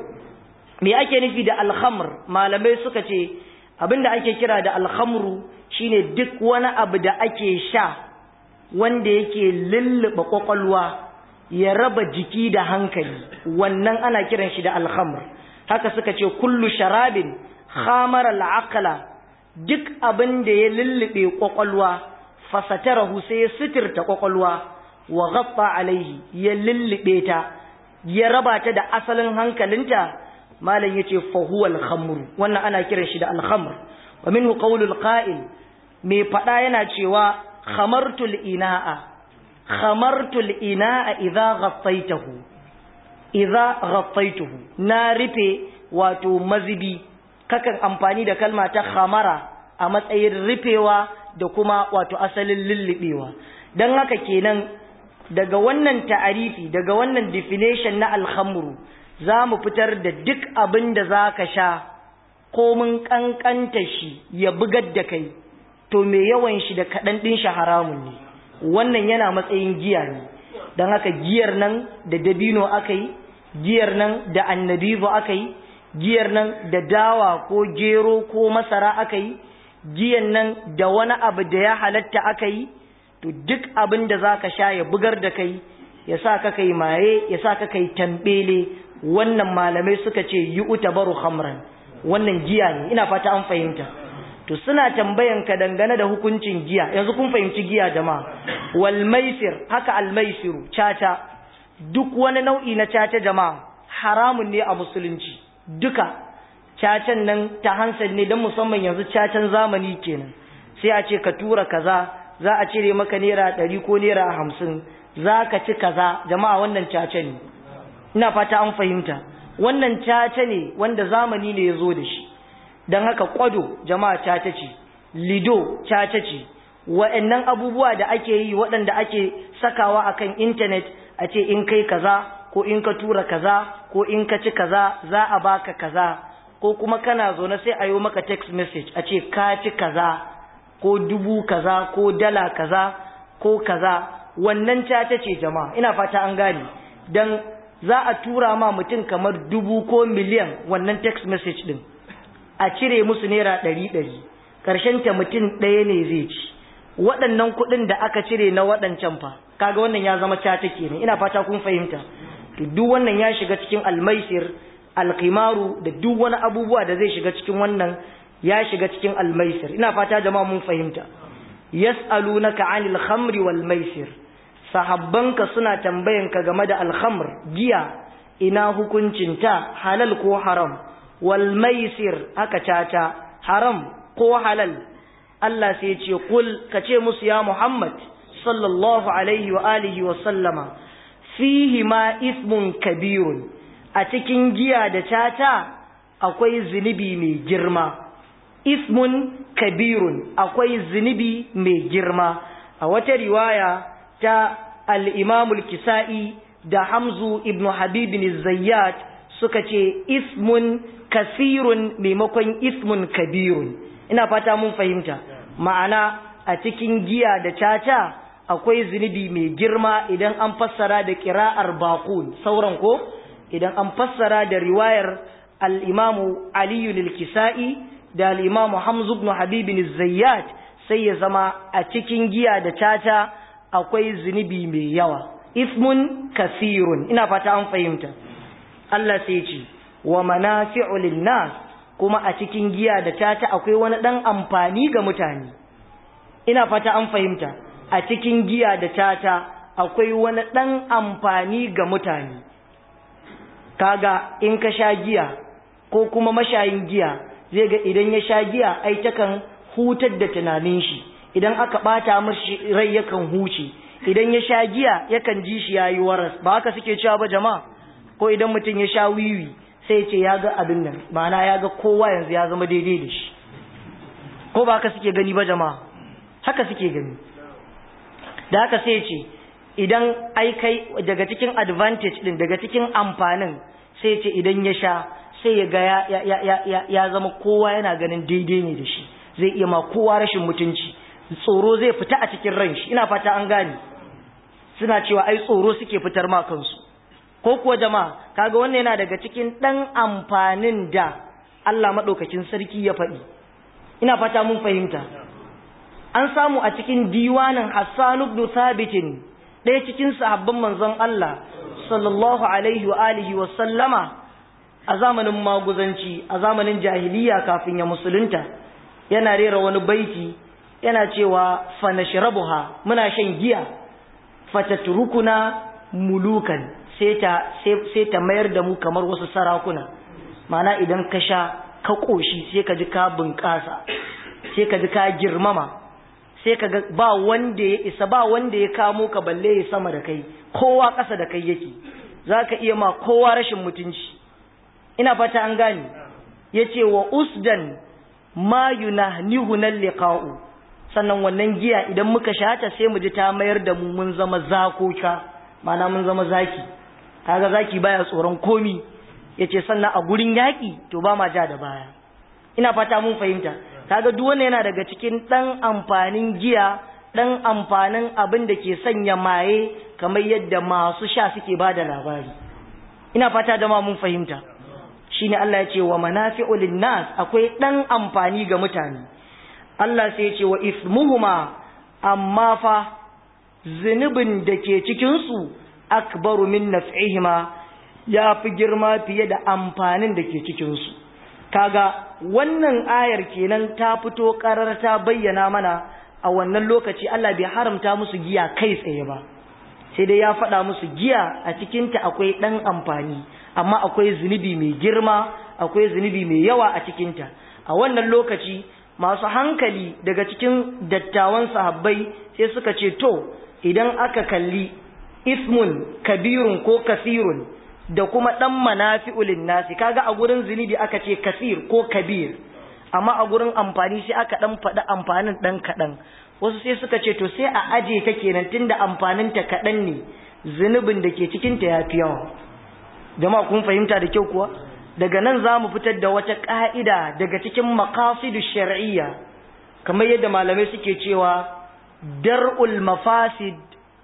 me ake nufi da alhamr malamai suka ce abinda ake kira da alhamru shine duk wani abu da ake sha wanda yake lulluɓe ƙwaƙwalwa ya raba jiki da hankali wannan ana kiran shi da alhamr haka suka ce kullu sharabin khamara al'aqla duk abin da ya lullube kwakwalwa fasatarahu sai ya sitirta kwakwalwa wa ghatta alaihi ya lullube ta ya raba ta da asalin hankalinta malam yace fa huwa al-khamr wannan ana kiran shi da al-khamr wa minhu qawlul qa'il me fada yana cewa khamartul ina'a khamartul ina'a idza ghattaytahu idza ghattaytuhu na rufe wato mazibi kakan amfani da kalma ta khamara a matsayin rufewa da kuma wato asalin lullubewa don haka kenan daga wannan ta'arifi daga wannan definition na alhamru za mu fitar da duk abin da za ka sha komin kankanta shi ya bugar da kai to mai yawan shi da kaɗan ɗin shi haramun ne wannan yana matsayin giya ne don haka giyar nan da dabino aka yi giyar nan da annabizo aka yi giyar nan da dawa ko gero ko masara aka yi giyan nan da wani abu da ya halatta aka yi to duk abin da za ka sha ya bugar da kai ya sa ka kai maye ya sa ka kai tambele wannan malamai suka ce yi uta baro hamran wannan giya ne ina fata an fahimta to suna tambayan ka dangane da hukuncin giya yanzu kun fahimci giya jama'a wal maisir haka al maisiru caca duk wani nau'i na caca jama'a haramun ne a musulunci duka cacan nan ta hansar ne don musamman yanzu cacan zamani kenan sai a ce ka tura kaza za a cire maka naira ɗari ko naira hamsin za ka ci kaza jama'a wannan caca ne ina fata an fahimta wannan caca ne wanda zamani ne ya zo da shi don haka kwado jama'a caca ce lido caca ce wa'annan abubuwa da ake yi waɗanda ake sakawa akan intanet a ce in kai kaza ko in ka tura kaza ko in ka ci kaza za a baka kaza ko kuma kana zaune sai a yi maka text message a ce ka ci kaza ko dubu kaza ko dala kaza ko kaza wannan caca ce jama'a ina fata an gane dan za a tura ma mutum kamar dubu ko miliyan wannan text message din a cire musu naira ɗari ɗari ƙarshen ta mutum ɗaya ne zai ci waɗannan kuɗin da aka cire na waɗancan fa kaga wannan ya zama caca kenan ina fata kun fahimta to duk wannan ya shiga cikin almaisir alqimaru da duk wani abubuwa da zai shiga cikin wannan ya shiga cikin almaisir ina fata jama'a mun fahimta yas'alunaka 'anil khamri wal maisir sahabbanka suna tambayanka game da alkhamr giya ina hukuncinta halal ko haram wal maisir haka caca haram ko halal Allah sai ya ce kul kace musu ya Muhammad sallallahu alaihi wa alihi wa sallama fihi ma ismun kabirun a cikin giya da caca akwai zunubi mai girma ismun kabirun akwai zunubi mai girma a wata riwaya ta al-imamul kisa'i da hamzu ibnu habibin zayyat suka ce ismun kasirun maimakon ismun kabirun ina fata mun fahimta ma'ana a cikin giya da caca akwai zunubi mai girma idan an fassara da kira'ar bakun sauran ko idan an fassara da riwayar al-imamu aliyu kisa'i da al-imamu hamzu ibn habibin zayyat sai ya zama a cikin giya da caca akwai zunubi mai yawa ismun kasirun ina fata an fahimta Allah sai ce wa manafi'u lin-nas kuma a cikin giya da caca akwai wani dan amfani ga mutane ina fata an fahimta a cikin giya da caca akwai wani dan amfani ga mutane kaga in ka sha giya ko kuma mashayin giya zai ga idan ya sha giya ai takan hutar da tunanin shi idan aka bata mashi rai yakan huce idan ya sha giya yakan ji shi yayi waras ba haka suke cewa ba jama'a ko idan mutum ya sha wiwi sai ya ce ya ga abin nan ma'ana ya ga kowa yanzu ya zama daidai da shi ko ba haka suke gani ba jama'a haka suke gani da haka sai ya ce idan ai kai daga cikin advantage din daga cikin amfanin sai ya ce idan ya sha sai ya ga ya, ya, ya, ya, ya zama kowa yana ganin daidai ne da shi zai iya ma kowa rashin mutunci tsoro zai fita a cikin ran shi ina fata an gane suna cewa ai tsoro suke fitar ma kansu ko kuwa jama'a kaga wannan yana daga cikin dan amfanin da Allah madaukakin sarki ya faɗi ina fata mun fahimta an samu a cikin diwanin Hassan ibn Thabit ɗaya cikin sahabban manzon Allah sallallahu alaihi wa alihi wa sallama a zamanin maguzanci a zamanin jahiliya kafin ya musulunta yana rera wani baiti yana cewa fanashrabuha muna shan giya fatatrukuna mulukan sai ta sai ta mayar da mu kamar wasu sarakuna mana idan ka sha ka koshi sai ka ji ka bunƙasa sai ka ji ka girmama sai ka ga ba wanda ya isa ba wanda ya kamo ka balle ya sama da kai kowa ƙasa da kai yake zaka iya ma kowa rashin mutunci ina fata an gane yace wa usdan ma yunahnihu nal liqa'u sannan wannan giya idan muka shata sai mu ji ta mayar da mu mun zama zakoka mana mun zama zaki kaga zaki baya tsoron komi yace sannan a gurin yaki to ba ma ja da baya ina fata mun fahimta kaga duk wannan yana daga cikin dan amfanin giya dan amfanin abin da ke sanya maye kamar yadda masu sha suke bada labari ina fata da ma mun fahimta shine Allah ya ce wa manafi'u linnas akwai dan amfani ga mutane Allah sai ya ce wa ismuhuma amma fa zunubin da ke cikin su akbaru min naf'ihima ya fi girma fiye da amfanin da ke cikin su kaga wannan ayar kenan ta fito karar ta bayyana mana a wannan lokaci Allah bai haramta musu giya kai tsaye ba sai dai ya faɗa musu giya a cikinta akwai ɗan amfani amma akwai zunubi mai girma akwai zunubi mai yawa a cikinta a wannan lokaci masu hankali daga cikin dattawan sahabbai sai suka ce to idan aka kalli ismun kabirun ko kasirun da kuma ɗan manafi'ulin nasi kaga a gurin zunubi aka ce kasir ko kabir amma a gurin amfani sai aka dan faɗi amfanin dan kaɗan wasu sai suka ce to sai a aje ta kenan tunda amfanin ta kaɗan ne zunubin da ke cikin ta yafi yawa jama'a kun fahimta da kyau kuwa daga nan za mu fitar da wata ƙa'ida daga cikin maqasidu shar'iyya kamar yadda malamai suke cewa dar'ul mafasid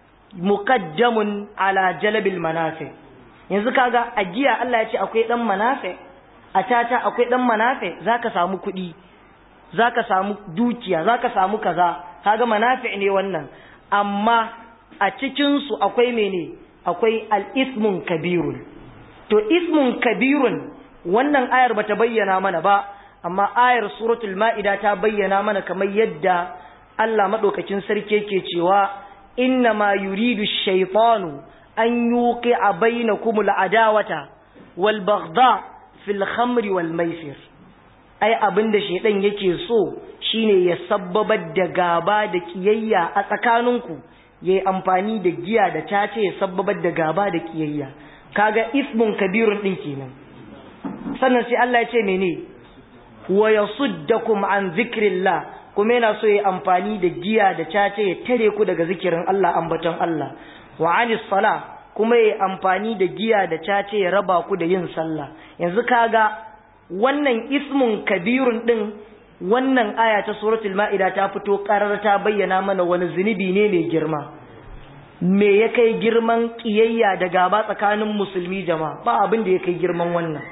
muqaddamun ala jalbil manafi yanzu kaga a giya Allah ya ce akwai dan manafi a tata akwai dan manafi zaka samu kuɗi zaka samu dukiya zaka samu kaza kaga manafi ne wannan amma a cikin su akwai mene akwai al-ismun kabirun to ismun kabirun wannan ayar bata bayyana mana ba amma ayar suratul ma'ida ta bayyana mana kamar yadda Allah madaukakin sarki yake cewa inna ma yuridu ash-shaytanu an yuqi'a bainakum al-adawata wal baghdha fil khamri wal maisir ai abinda shaydan yake so shine ya sabbabar da gaba da kiyayya a tsakaninku yayi amfani da giya da tace ya sabbabar da gaba da kiyayya kaga ismun kabirun din kenan sannan sai Allah ya ce mene wa yasuddakum an zikrillah kuma yana so ya amfani da giya da cace ya tare ku daga zikirin Allah ambaton Allah wa anis sala kuma ya amfani da giya da cace ya raba ku da yin sallah yanzu kaga wannan ismun kabirun din wannan aya ta suratul ma'ida ta fito karar ta bayyana mana wani zunubi ne mai girma me ya kai girman kiyayya da gaba tsakanin musulmi jama'a ba abin da ya kai girman wannan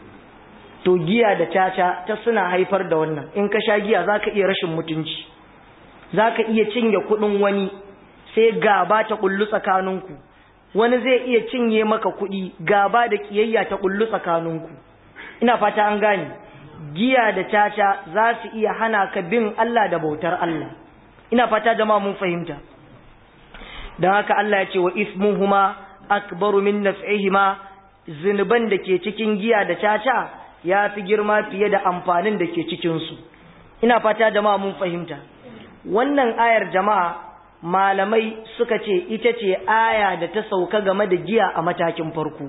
to giya da caca ta suna haifar da wannan in ka sha giya zaka iya rashin mutunci zaka iya cinye kudin wani sai gaba ta kullu tsakaninku wani zai iya cinye maka kudi gaba da kiyayya ta kullu tsakaninku ina fata an gane giya da caca za su iya hana ka bin Allah da bautar Allah ina fata jama'a mun fahimta dan haka Allah ya ce wa ismuhuma akbaru min naf'ihima zinuban da ke cikin giya da caca ya fi girma fiye da amfanin da ke cikinsu ina fata jama'a mun fahimta wannan ayar jama'a malamai suka ce ita ce aya da ta sauka game da giya a matakin farko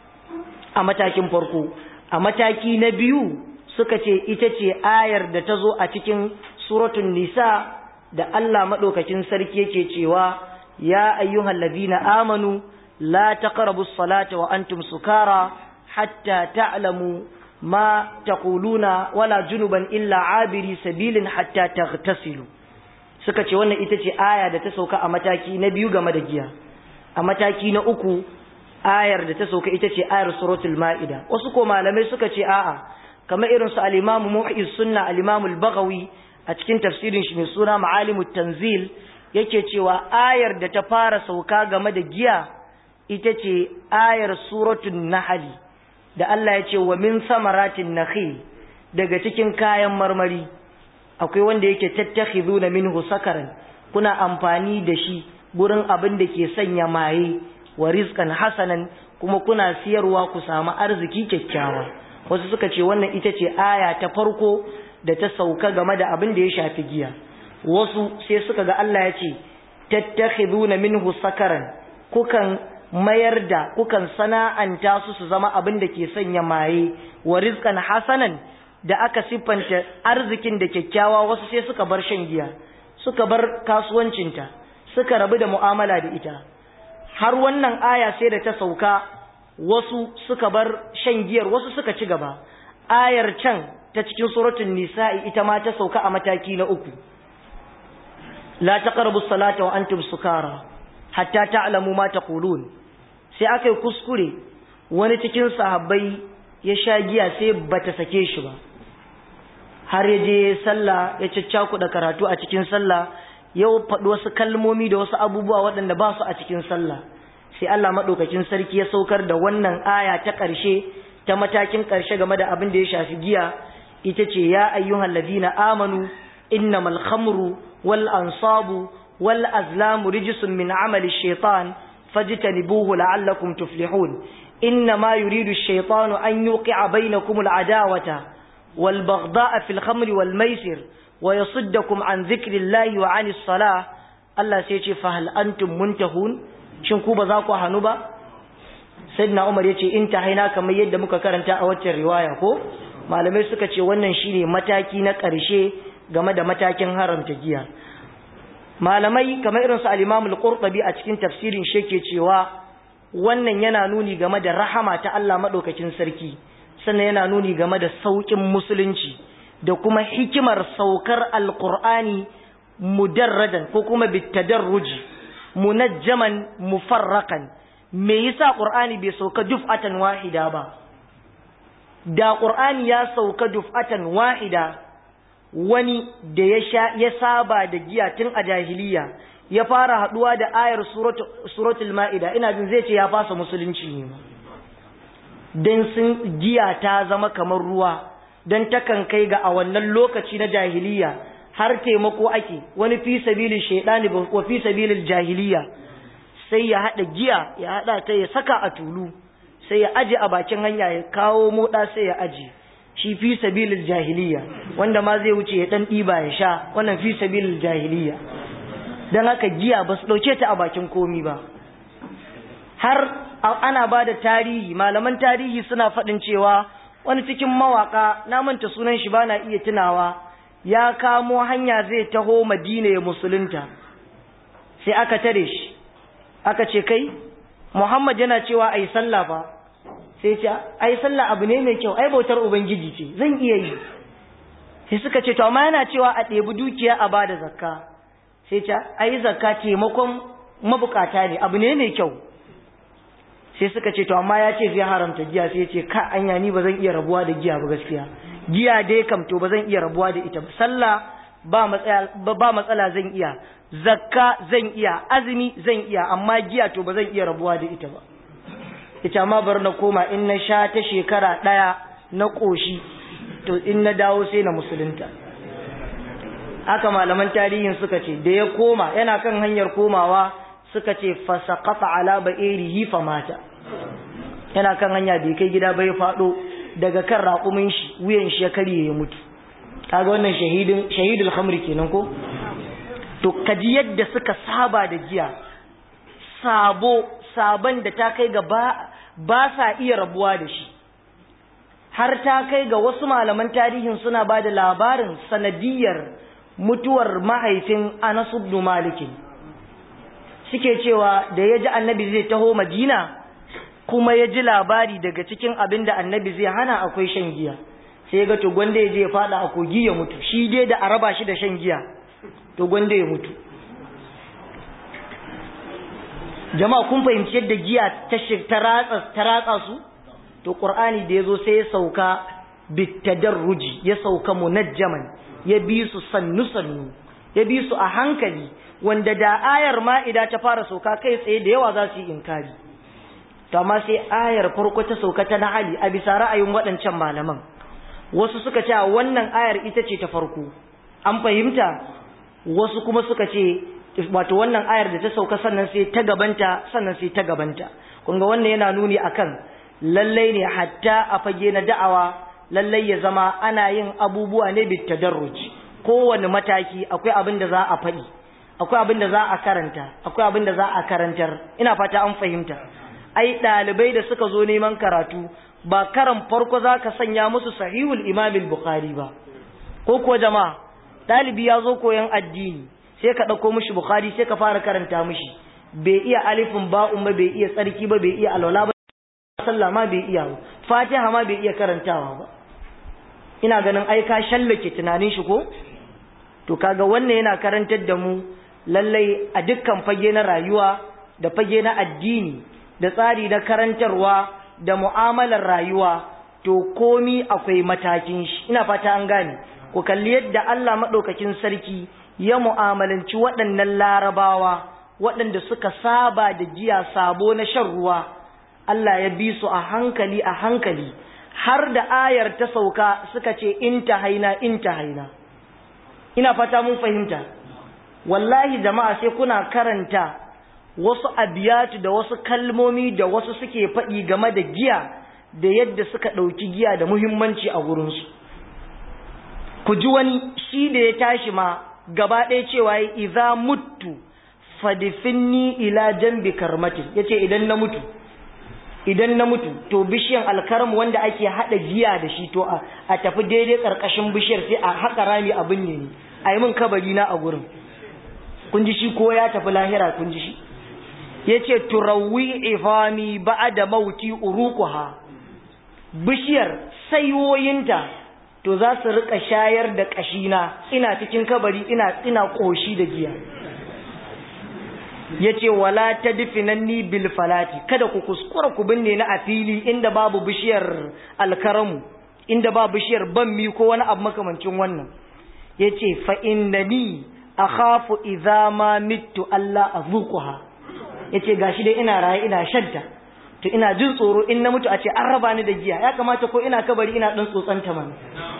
a matakin farko a mataki na biyu suka ce ita ce ayar da ta zo a cikin suratun nisa da Allah maɗaukakin sarki yake cewa ya ayyuhal ladina amanu la taqrabus salata wa antum sukara hatta ta'lamu ما تقولون ولا جنبا إلا عابري سبيل حتى تغتسلوا suka ce wannan ita ce aya da ta sauka a mataki na biyu game da giya a mataki na uku ayar da ta sauka ita ce ayar suratul ma'ida wasu ko malamai suka ce a'a kamar irin su al-imamu muhyiz sunna al-imamu al-baghawi a cikin tafsirin shi mai suna ma'alimut tanzil yake cewa ayar da ta fara sauka game da giya ita ce ayar suratul nahl da Allah ya ce wa min samaratin nakhil daga cikin kayan marmari akwai wanda yake tattakhizuna minhu sakaran kuna amfani da shi gurin abin da ke sanya maye wa rizqan hasanan kuma kuna siyarwa ku samu arziki kyakkyawa wasu suka ce wannan ita ce aya ta farko da ta sauka game da abin da ya shafi giya wasu sai suka ga Allah ya ce tattakhizuna minhu sakaran kukan mayar da kukan sana'anta su su zama abin da ke sanya maye wa rizqan hasanan da aka siffanta arzikin da kyakkyawa wasu sai suka bar shan giya suka bar kasuwancinta suka rabu da mu'amala da ita har wannan aya sai da ta sauka wasu suka bar shan giyar wasu suka ci gaba ayar can ta cikin suratul nisa'i ita ma ta sauka a mataki na uku la taqrabu salata wa antum sukara hatta ta'lamu ma taqulun sai aka yi kuskure wani cikin sahabbai ya sha giya sai bata sake shi ba har ya je sallah ya caccakuɗa karatu a cikin sallah ya faɗi wasu kalmomi da wasu abubuwa waɗanda ba su a cikin sallah sai Allah maɗaukakin sarki ya saukar da wannan aya ta ƙarshe ta matakin ƙarshe game da abin da ya shafi giya ita ce ya ayyuhal ladina amanu innamal khamru wal ansabu wal azlamu rijsun min amali shaitan fajtanibuhu la'allakum tuflihun إنما يريد الشيطان أن يوقع بينكم العداوة والبغضاء في الخمر والميسر ويصدكم عن ذكر الله وعن الصلاة الله سيتي فهل أنتم منتهون شنكو بذاكو هنوبا سيدنا عمر يتي انتهينا كما يد مكا كرنتا أوتي الرواية كو malamai suka ce wannan shine mataki na ƙarshe game da matakin haramta giya malamai kamar irin su al-Imam al-Qurtubi a cikin tafsirin shi ke cewa wannan yana nuni game da rahama ta Allah madaukakin sarki sannan yana nuni game da saukin musulunci da kuma hikimar saukar alqur'ani mudarradan ko kuma bitadarruji munajjaman mufarraqan me yasa qur'ani bai sauka duf'atan wahida ba da qur'ani ya sauka duf'atan wahida wani da ya sha ya saba da giya tun a jahiliya ya fara haduwa da ayar suratul ma'ida ina jin zai ce ya fasa musulunci ne dan sun giya ta zama kamar ruwa dan takan kai ga a wannan lokaci na jahiliya har taimako ake wani fi sabilin shaidani wa fi sabilin jahiliya sai ya hada giya ya hada ta ya saka a tulu sai ya aje a bakin hanya ya kawo moda sai ya aje shi fi sabilin jahiliya wanda ma zai wuce ya dan diba ya sha wannan fi sabilin jahiliya dan haka giya ba su dauke ta a bakin komi ba har ana ba da tarihi malaman tarihi suna faɗin cewa wani cikin mawaka na manta sunan shi bana iya tunawa ya kamo hanya zai taho madina ya musulunta sai aka tare shi aka ce kai muhammad yana cewa ai sallah fa sai ce ai sallah abu ne mai kyau ai bautar ubangiji ce zan iya yi sai suka ce to amma yana cewa a ɗebi dukiya a bada zakka sai ce ai zakka taimakon mabukata ne abu ne mai kyau sai suka ce to amma ya ce zai haramta giya sai ce ka anya ni ba zan iya rabuwa da giya ba gaskiya giya dai kam to ba zan iya rabuwa da ita sallah ba matsala ba matsala zan iya zakka zan iya azumi zan iya amma giya to ba zan iya rabuwa da ita ba ita ma bar na koma in na sha ta shekara daya na koshi to in na dawo sai na musulunta haka malaman tarihin suka ce da ya koma yana kan hanyar komawa suka ce fasaqata ala ba'irihi famata yana kan hanya bai kai gida bai fado daga kan raƙumin shi wuyan shi ya karye ya mutu kaga wannan shahidin shahidul khamri kenan ko to kaji yadda suka saba da giya sabo saban da ta kai ga ba, ba sa iya rabuwa da shi har ta kai ga wasu malaman tarihin suna ba da labarin sanadiyar mutuwar mahaifin Anas ibn Malik suke cewa da ya ji annabi zai taho Madina kuma ya ji labari daga cikin abin da annabi zai hana akwai shan giya sai ga to gwanda ya je ya fada a kogi ya mutu shi dai da a raba shi da shan giya to gwanda ya mutu jama'a kun fahimci yadda giya ta ratsa ta ratsa su to qur'ani da yazo sai ya sauka bitadarruji ya sauka munajjaman ya bi su sannu sannu ya bi su a hankali wanda da ayar ma'ida ta fara sauka kai tsaye da yawa za su yi inkari to amma sai ayar farko ta sauka ta na'ali a bisa ra'ayin waɗancan malaman wasu suka ce wannan ayar ita ce ta farko an fahimta wasu kuma suka ce wato wannan ayar da ta sauka sannan sai ta gabanta sannan sai ta gabanta kun ga wannan yana nuni akan lallai ne hatta a fage na da'awa lallai ya zama ana yin abubuwa ne bit tadarruj kowane mataki akwai abin da za a faɗi akwai abin da za a karanta akwai abin da za a karantar ina fata an fahimta ai ɗalibai da suka zo neman karatu ba karan farko za ka sanya musu sahihul imamil bukhari ba ko kuwa jama'a ɗalibi ya zo koyon addini sai ka ɗauko mishi bukhari sai ka fara karanta mishi bai iya alifin ba'un ba bai iya tsarki ba bai iya alwala ba sallah ma bai iya ba fatiha ma bai iya karantawa ba ina ganin ai ka shallake tunanin shi ko to kaga wannan yana karantar da mu lallai a dukkan fage na rayuwa da fage na addini da tsari na karantarwa da mu'amalar rayuwa to komi akwai matakin shi ina fata an gane ku kalli yadda Allah madaukakin sarki ya mu'amalanci waɗannan larabawa waɗanda suka saba da giya sabo na shan ruwa Allah ya bi su a hankali a hankali har da ayar ta sauka suka ce in ta haina in ta haina ina fata mun fahimta wallahi jama'a sai kuna karanta wasu abiyatu da wasu kalmomi da wasu suke faɗi game da giya da yadda suka ɗauki giya da muhimmanci a gurinsu ku ji wani shi da ya tashi ma gaba ɗaya cewa ya iza mutu fadifinni ila jambi karmatin ya ce idan na mutu idan na mutu to bishiyan alkaram wanda ake hada giya da shi to a tafi daidai karkashin bishiyar sai a haka rami abin ne a yi min kabari na a gurin kun ji shi ko ya tafi lahira kun ji shi ya ce turawi ifami ba da mauti urukuha bishiyar sayoyinta to za su rika shayar da kashina ina cikin kabari ina ina koshi da giya ya ce wala ta difinanni bil falati kada ku kuskura ku binne na a fili inda babu bishiyar alkaramu inda babu bishiyar banmi ko wani abu makamancin wannan ya ce fa innani akhafu idza ma mittu Allah azuquha yace gashi dai ina raye ina shanta to ina jin tsoro in na mutu a ce an raba ni da giya ya kamata ko ina kabari ina dan tsotsanta man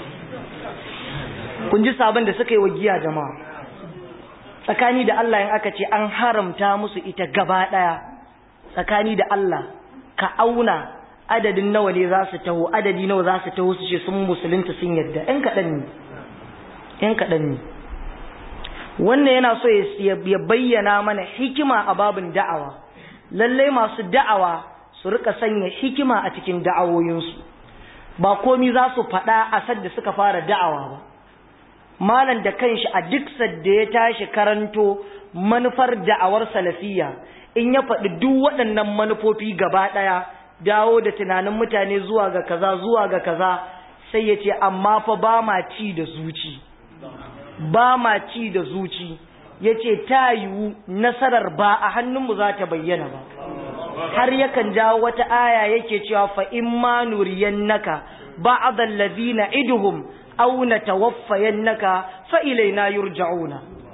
kun ji sabon da suka yi wa giya jama'a tsakani da Allah in aka ce an haramta musu ita gaba daya tsakani da Allah ka auna adadin nawa ne za su taho adadi nawa za su taho su ce sun musulunta sun yadda ɗan kaɗan ne ɗan kaɗan ne wannan yana so ya bayyana mana hikima a babin da'awa lallai masu da'awa su rika sanya hikima a cikin da'awoyinsu ba komi za su faɗa a sadda suka fara da'awa ba malam da kanshi a duk sadda ya tashi karanto manufar da'awar salafiya in ya faɗi duk waɗannan manufofi gaba ɗaya dawo da tunanin mutane zuwa ga kaza zuwa ga kaza sai ya ce amma fa ba ma ci da zuci ba ma ci da zuci ya ce ta yiwu nasarar ba a hannunmu za ta bayyana ba har yakan jawo wata aya yake cewa fa in ma nuriyannaka ba'd allazina iduhum aw natawaffayannaka fa ilaina yurja'una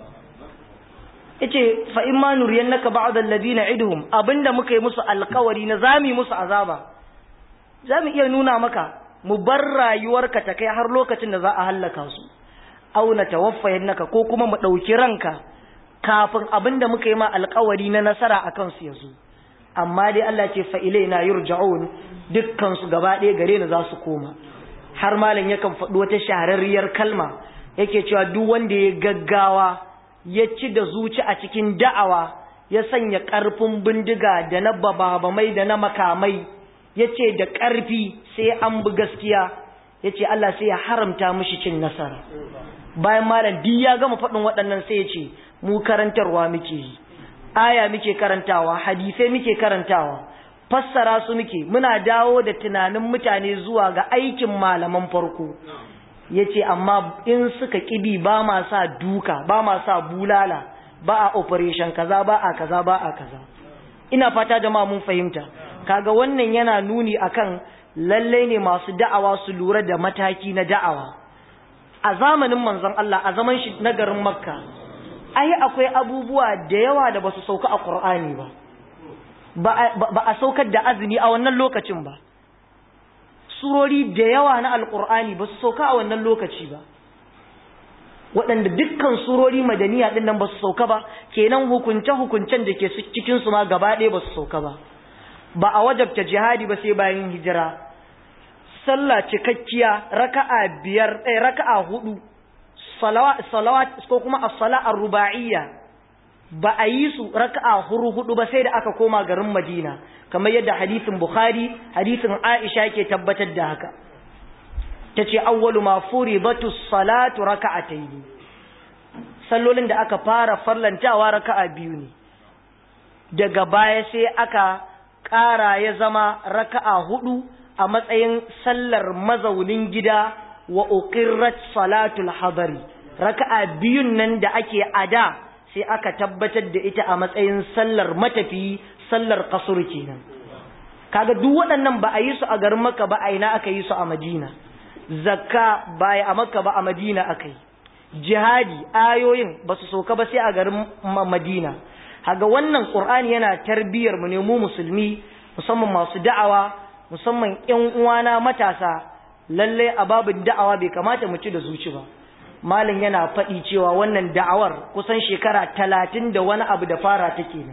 yace fa in ma nuriyannaka ba'd allazina iduhum abinda muka yi musu alkawari na zami musu azaba zamu iya nuna maka mu bar rayuwarka ta kai har lokacin da za a hallaka su aw natawaffayannaka ko kuma mu dauki ranka kafin abinda muka yi ma alkawari na nasara akan su yazo amma dai Allah ce fa ilaina yurja'un dukkan su gaba ɗaya gare ni za su koma har malam yakan faɗi wata shahararriyar kalma yake cewa duk wanda ya gaggawa ya ci da zuci a cikin da'awa ya sanya ƙarfin bindiga da na bababamai da na makamai ya ce da ƙarfi sai an bi gaskiya ya ce Allah sai ya haramta mishi cin nasara bayan malam duk ya gama faɗin waɗannan sai ya ce mu karantarwa muke yi aya muke karantawa hadisai muke karantawa fassara su muke muna dawo da tunanin mutane zuwa ga aikin malaman farko yace amma in suka kibi ba ma sa duka ba ma sa bulala ba a operation kaza ba a kaza ba a kaza ina fata jama'a mun fahimta kaga wannan yana nuni akan lalle ne masu da'awa su lura da mataki na da'awa a zamanin manzon Allah a zaman shi na garin Makka ai akwai abubuwa da yawa da basu sauka a Qur'ani ba ba a saukar da azumi a wannan lokacin ba surori da yawa na alkur'ani ba su sauka a wannan lokaci ba waɗanda dukkan surori madaniya ɗin nan ba su sauka ba kenan hukunce-hukuncen da ke cikin su ma gaba ɗaya ba su sauka ba ba a wajabta jihadi ba sai bayan hijira sallah cikakkiya raka'a biyar ɗaya raka'a hudu salawat ko kuma as-sala ar-ruba'iyya ba a yi su raka'a huru hudu ba sai da aka koma garin Madina kamar yadda hadisin Bukhari hadisin Aisha ke tabbatar da haka tace awwalu ma furidatu salatu raka'atayn sallolin da aka fara farlantawa raka'a biyu ne daga baya sai aka ƙara ya zama raka'a hudu a matsayin sallar mazaunin gida wa uqirrat salatul hadari raka'a biyun nan da ake ada sai aka tabbatar da ita a matsayin sallar matafi sallar kasur kenan kaga duk waɗannan ba a yi su a garin Makka ba a ina aka yi su a Madina zakka ba a Makka ba a Madina aka yi jihadi ayoyin ba su soka ba sai a garin Madina haga wannan Qur'ani yana tarbiyar mu ne mu musulmi musamman masu da'awa musamman ƴan uwana matasa lalle a babin da'awa bai kamata mu ci da zuci ba malam yana faɗi cewa wannan da'awar kusan shekara talatin da wani abu da fara take ne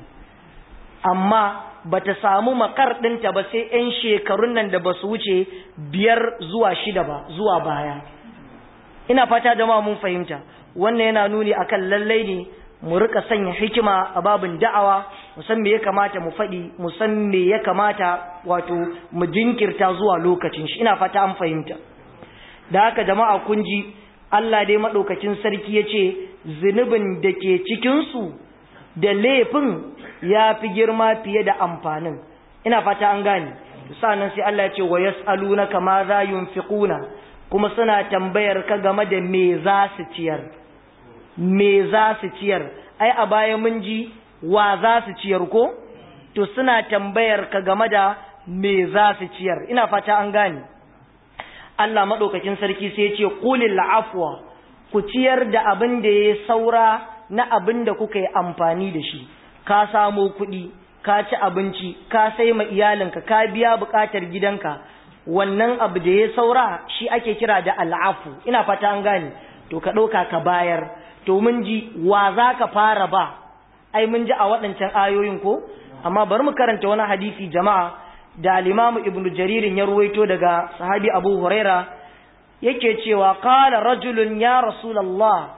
amma bata samu makar ɗinta ba sai 'yan shekarun nan da ba su wuce biyar zuwa shida ba zuwa baya ina fata jama'a mun fahimta wannan yana nuni akan lallai ne mu rika sanya hikima a babin da'awa mu san me ya kamata mu faɗi mu san me ya kamata wato mu jinkirta zuwa lokacin shi ina fata an fahimta da haka jama'a kun ji Allah dai maɗaukacin sarki ya ce zunubin da ke cikinsu da laifin ya fi girma fiye da amfanin ina fata an gane sa'annan sai Allah ya ce wa yas'alunaka ma za yunfiquna kuma suna tambayar ka game da me za su ciyar me za su ciyar ai a baya mun ji wa za su ciyar ko to suna tambayar ka game da me za su ciyar ina fata an gane Allah madaukakin sarki sai ya ce qulil afwa ku ciyar da abin da ya saura na abin da kuka yi amfani da shi ka samo kuɗi ka ci abinci ka sai ma iyalinka ka biya buƙatar gidanka wannan abu da ya saura shi ake kira da al'afu ina fata an gane to ka ɗauka ka bayar to mun ji wa za ka fara ba ai mun ji a waɗancan ayoyin ko amma bari mu karanta wani hadisi jama'a da al-imamu ibnu jaririn ya ruwaito daga sahabi abu huraira yake cewa qala rajulun ya rasulullah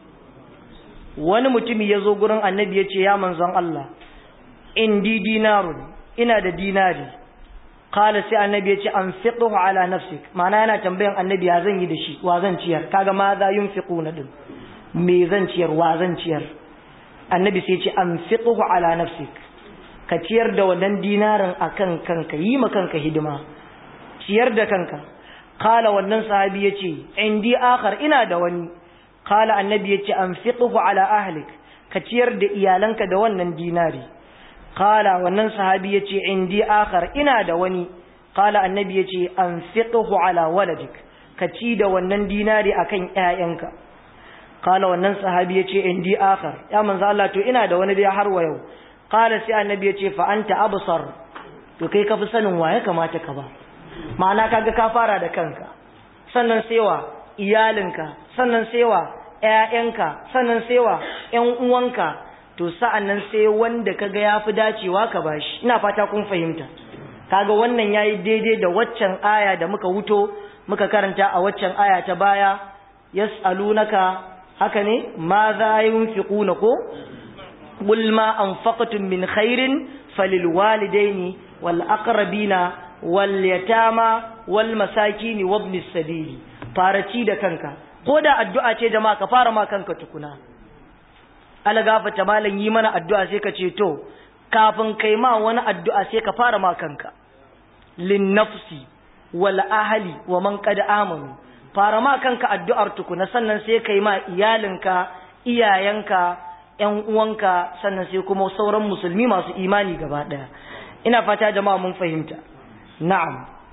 wani mutumi ya zo gurin annabi ya ce ya manzon Allah indi dinarun ina da dinari qala sai annabi ya ce anfiqhu ala nafsik ma'ana yana tambayan annabi ya zan yi da shi wa zan ciyar kaga ma za yunfiquna din me zan ciyar wa zan ciyar annabi sai ya ce anfiqhu ala nafsik ka ciyar da wannan dinarin akan kanka yi ma kanka hidima ciyar da kanka qala wannan sahabi ya ce indi akhar ina da wani qala annabi ya ce anfiqhu ala ahlik ka ciyar da iyalanka da wannan dinari Kala wannan sahabi yace indi akhar ina da wani kala annabi yace anfiqhu ala waladik ka ci da wannan dinari akan ƴaƴanka kala wannan sahabi yace indi akhar ya manzo Allah to ina da wani dai har wa yau kala sai annabi yace fa anta absar to kai ka fi sanin waye kamata ka ba ma'ana kaga ka fara da kanka sannan sewa iyalinka sannan sewa ƴaƴanka sannan sewa ƴan uwanka to sa'an nan sai wanda kaga ya fi dacewa ka bashi ina fata kun fahimta kaga wannan yayi daidai da waccan aya da muka wuto muka karanta a waccan aya ta baya yas'alunaka haka ne ma za yunfiquna ko qul ma anfaqtum min khairin falil walidaini wal aqrabina wal yatama wal masakini wabnis sabili fara ci da kanka ko da addu'a ce jama'a ka fara ma kanka tukuna ala gafata malam yi mana addu'a sai ka ce to kafin kai ma wani addu'a sai ka fara ma kanka lin nafsi wal ahli wa man qad amanu fara ma kanka addu'ar tukuna sannan sai kai ma iyalinka iyayenka ƴan uwanka sannan sai kuma sauran musulmi masu imani gaba daya ina fata jama'a mun fahimta na'am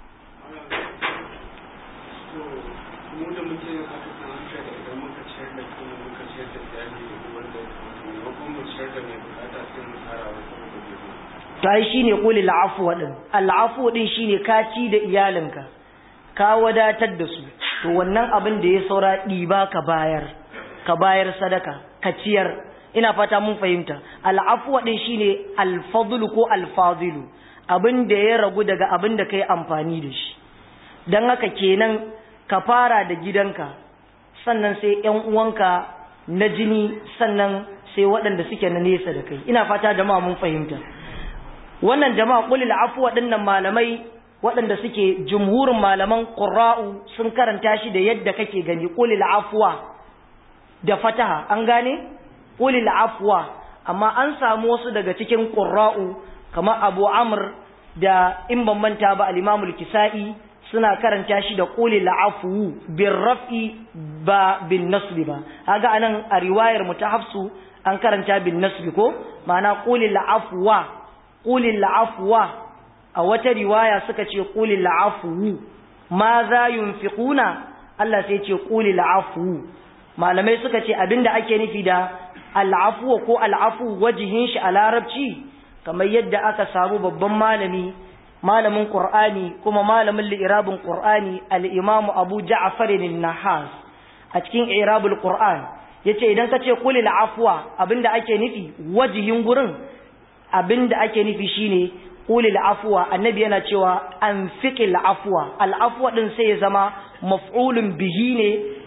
mu da muke yin haka kan haka da idan muka ciyar da kuma muka ciyar da iyali da wanda maimakon mu ciyar da mai bukata sai mu tsara wa kuma da gobe to ai shine qul al'afwa din al'afwa din shine ka ci da iyalinka ka wadatar da su to wannan abin da ya saura ɗiba ka bayar ka bayar sadaka ka ciyar ina fata mun fahimta al'afwa din shine al-fadlu ko al-fadilu abin da ya ragu daga abin da kai amfani da shi dan haka kenan ka fara da gidanka sannan sai ƴan uwanka na jini sannan sai waɗanda suke na nesa da kai ina fata jama'a mun fahimta wannan jama'a qulil afwa dinnan malamai waɗanda suke jumhurin malaman qurra'u sun karanta shi da yadda kake gani qulil afwa da fataha an gane qulil afwa amma an samu wasu daga cikin qurra'u kamar Abu Amr da in ban manta ba al-Imam al-Kisa'i suna karanta shi da qulil afwu bir raf'i ba bin nasbi ba kaga anan a riwayar mu ta Hafsu an karanta bin nasbi ko ma'ana qulil afwa qulil afwa a wata riwaya suka ce qulil afwu ma za yunfiquna Allah sai ce qulil afwu malamai suka ce abinda ake nufi da al'afwa ko al'afu wajihin shi a larabci kamar yadda aka samu babban malami malamin qur'ani kuma malamin li'irabin qur'ani al-imamu abu ja'far an-nahas a cikin i'rabul qur'an yace idan ka ce qulil afwa abinda ake nufi wajihin gurin abinda ake nufi shine qulil afwa annabi yana cewa anfiqil afwa al afwa din sai ya zama maf'ulun bihi ne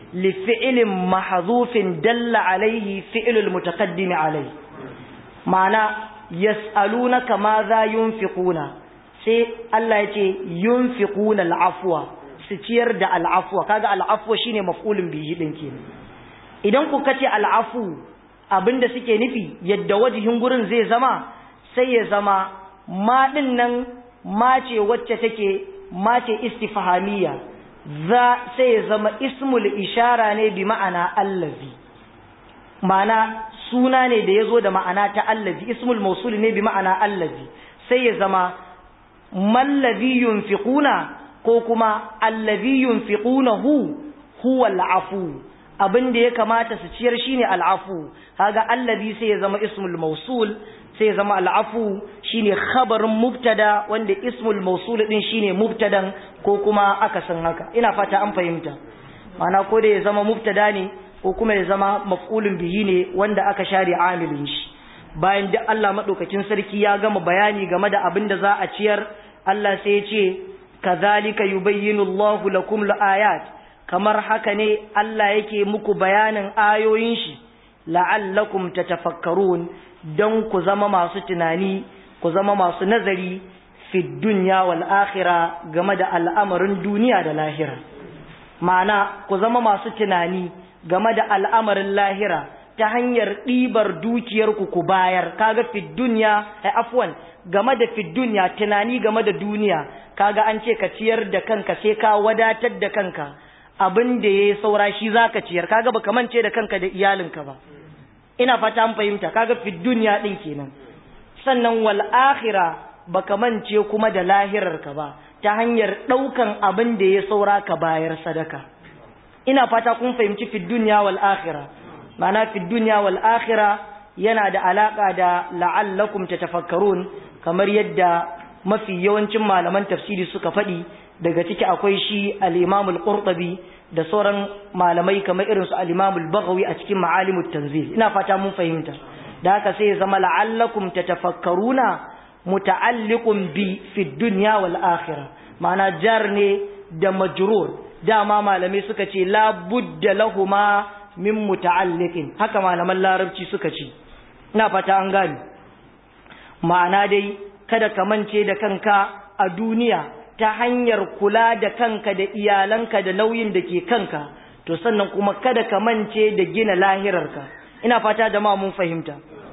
li fi'lin mahdhufin dalla alaihi fi'lul mutaqaddim alaihi ma'ana yas'alunaka ma za yunfiquna sai Allah ya ce yunfiquna al'afwa su ciyar da al'afwa kaga al'afwa shine maf'ulun bihi din kenan idan ku kace al'afu abinda suke nufi yadda wajihin gurin zai zama sai ya zama ma din nan ma ce wacce take ma ce istifhamiyya za sai ya zama ismul ishara ne bi ma'ana allazi ma'ana suna ne da yazo da ma'ana ta allazi ismul mawsul ne bi ma'ana allazi sai ya zama mallazi yunfiquna ko kuma allazi yunfiqunahu huwa al'afu abin da ya kamata su ciyar shine al'afu kaga allazi sai ya zama ismul mawsul sai ya zama al'afu shine khabarin mubtada wanda ismul mawsul din shine mubtadan ko kuma akasin haka ina fata an fahimta ma'ana ko da ya zama mubtada ne ko kuma ya zama maf'ulun bihi ne wanda aka share amilin shi bayan duk Allah madaukakin sarki ya gama bayani game da abin da za a ciyar Allah sai ya ce kazalika yubayyinu Allahu lakum al-ayat kamar haka ne Allah yake muku bayanin ayoyin shi la'allakum tatafakkarun don ku zama masu tunani ku zama masu nazari fi dunya wal akhirah game da al'amarin duniya da lahira ma'ana ku zama masu tunani game da al'amarin lahira ta hanyar ɗibar dukiyarku ku bayar kaga fi dunya ai afwan game da fi dunya tunani game da duniya kaga an ce ka ciyar da kanka sai ka wadatar da kanka abin da ya saura shi za ka ciyar kaga baka mance da kanka da iyalinka ba ina fata an fahimta kaga fi duniya din kenan sannan wal akhira baka mance kuma da lahirarka ba ta hanyar daukan abin da ya saura ka bayar sadaka ina fata kun fahimci fi duniya wal akhira ma'ana fi duniya wal akhira yana da alaka da la'allakum tatafakkarun kamar yadda mafi yawancin malaman tafsiri suka faɗi daga ciki akwai shi al-Imam al-Qurtubi da sauran malamai kamar irin su al-Imam al-Baghawi a cikin Ma'alimut Tanzil ina fata mun fahimta da haka sai ya zama la'allakum tatafakkaruna muta'alliqun bi fi dunya wal akhirah ma'ana jar ne da majrur dama malamai suka ce la budda lahuma min muta'alliqin haka malaman larabci suka ce ina fata an gani ma'ana dai kada ka mance da kanka a duniya ta hanyar kula da kanka da iyalanka da nauyin da ke kanka to sannan kuma kada ka mance da gina lahirarka ina fata da ma mun fahimta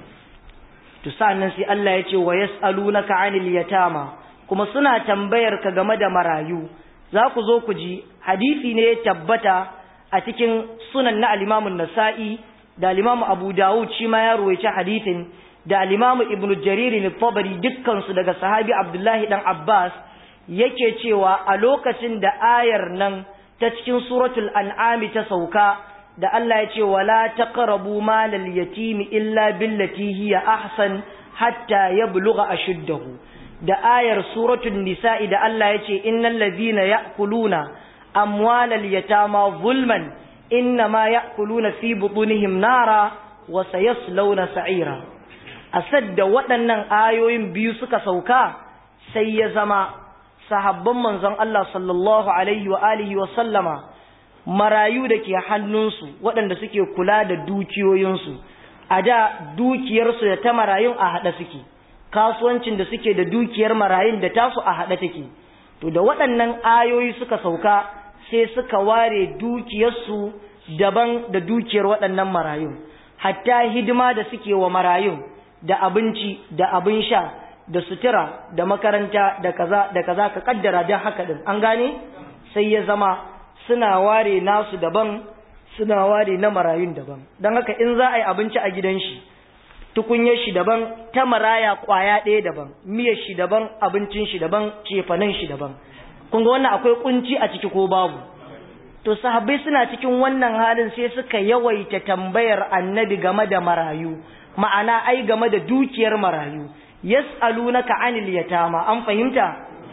to sannan sai Allah ya ce wa yas'alunaka 'anil yatama kuma suna tambayar ka game da marayu za ku zo ku ji hadisi ne ya tabbata a cikin sunan na al-Imam nasai da al-Imam Abu Dawud shi ma ya ruwaici hadisin da al-Imam Ibn Jarir al-Tabari dukkan su daga sahabi Abdullahi dan Abbas yake cewa a lokacin da ayar nan ta cikin suratul an'ami ta sauka da Allah ya ce wala taqrabu malal yatimi illa billati hiya ahsan hatta yablugha ashuddahu da ayar suratul nisa'i da Allah ya ce innal ladhina ya'kuluna amwalal yatama zulman innama ya'kuluna fi butunihim nara wa sayaslawna sa'ira asad da waɗannan ayoyin biyu suka sauka sai ya zama sahabban manzon Allah sallallahu alaihi wa alihi wa sallama marayu da ke hannunsu waɗanda suke kula da dukiyoyinsu a da dukiyarsu da ta marayun a haɗa suke kasuwancin da suke da dukiyar marayun da tasu a haɗa take to da waɗannan ayoyi suka sauka sai suka ware dukiyarsu daban da dukiyar waɗannan marayun hatta hidima da suke wa marayun da abinci da abin sha da sutura da makaranta da kaza da kaza ka kaddara dan haka din an gane sai ya zama suna ware nasu daban suna ware na marayun daban dan haka in za a yi abinci a gidan shi tukunyar shi daban ta maraya kwaya ɗaya daban miyar shi daban abincin shi daban cefanen shi daban kun ga wannan akwai kunci a ciki ko babu to sahabbai suna cikin wannan halin sai suka yawaita tambayar annabi game da marayu ma'ana ai game da dukiyar marayu yas'alunaka 'anil yatama an fahimta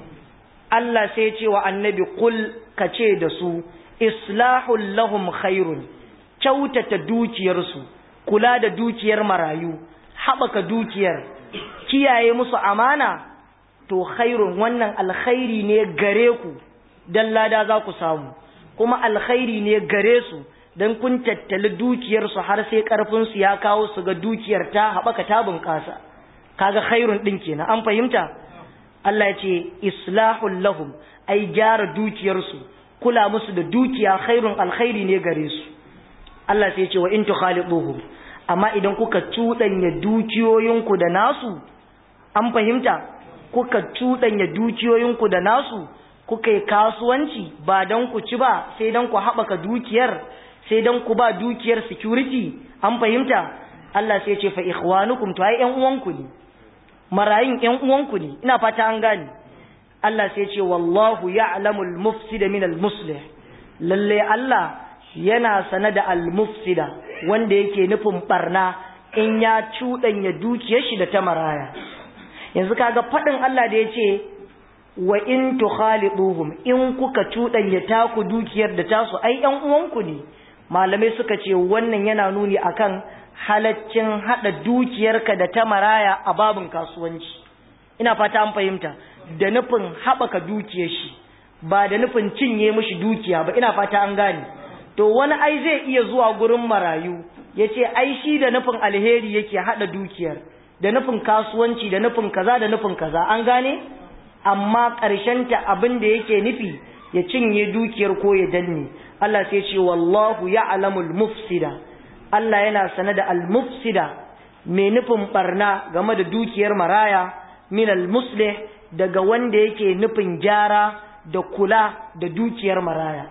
Allah sai ce wa annabi kul kace da su islahul lahum khairun kyautata dukiyarsu kula da dukiyar marayu haɓaka dukiyar kiyaye musu amana to khairun wannan alkhairi ne gare ku dan lada za ku samu kuma alkhairi ne gare su don kun tattali dukiyarsu har sai ƙarfinsu ya kawo su ga dukiyar ta haɓaka ta bunƙasa kaga khairun ɗin kenan an fahimta Allah ya ce islahul lahum ai gyara dukiyarsu kula musu da dukiya khairun alkhairi ne gare su Allah sai ya ce wa in tukhaliduhum amma idan kuka cuɗanya dukiyoyinku da nasu an fahimta kuka cuɗanya dukiyoyinku da nasu kuka yi kasuwanci ba don ku ci ba sai don ku haɓaka dukiyar sai don ku ba dukiyar security an fahimta Allah sai ce fa ikhwanukum to ai ƴan uwanku ne marayin ƴan uwanku ne ina fata an gane Allah sai ce wallahu ya'lamul mufsida min al muslih lalle Allah yana sana da al mufsida wanda yake nufin barna in ya cuɗanya dukiyar shi da ta maraya yanzu kaga faɗin Allah da yace wa in tukhaliduhum in kuka cuɗanya taku dukiyar da tasu ai ƴan uwanku ne malamai suka ce wannan yana nuni akan halaccin hada dukiyarka da ta maraya a babin kasuwanci ina fata an fahimta da nufin haɓaka dukiyar shi ba da nufin cinye mishi dukiya ba ina fata an gane to wani ai zai iya zuwa gurin marayu ya ce ai shi da nufin alheri yake hada dukiyar da nufin kasuwanci da nufin kaza da nufin kaza an gane amma ta abin da yake nufi ya cinye dukiyar ko ya danne Allah sai ce wallahu ya'lamul mufsida Allah yana sane da al-mufsida mai nufin barna game da dukiyar maraya min al-muslih daga wanda yake nufin gyara da kula da dukiyar maraya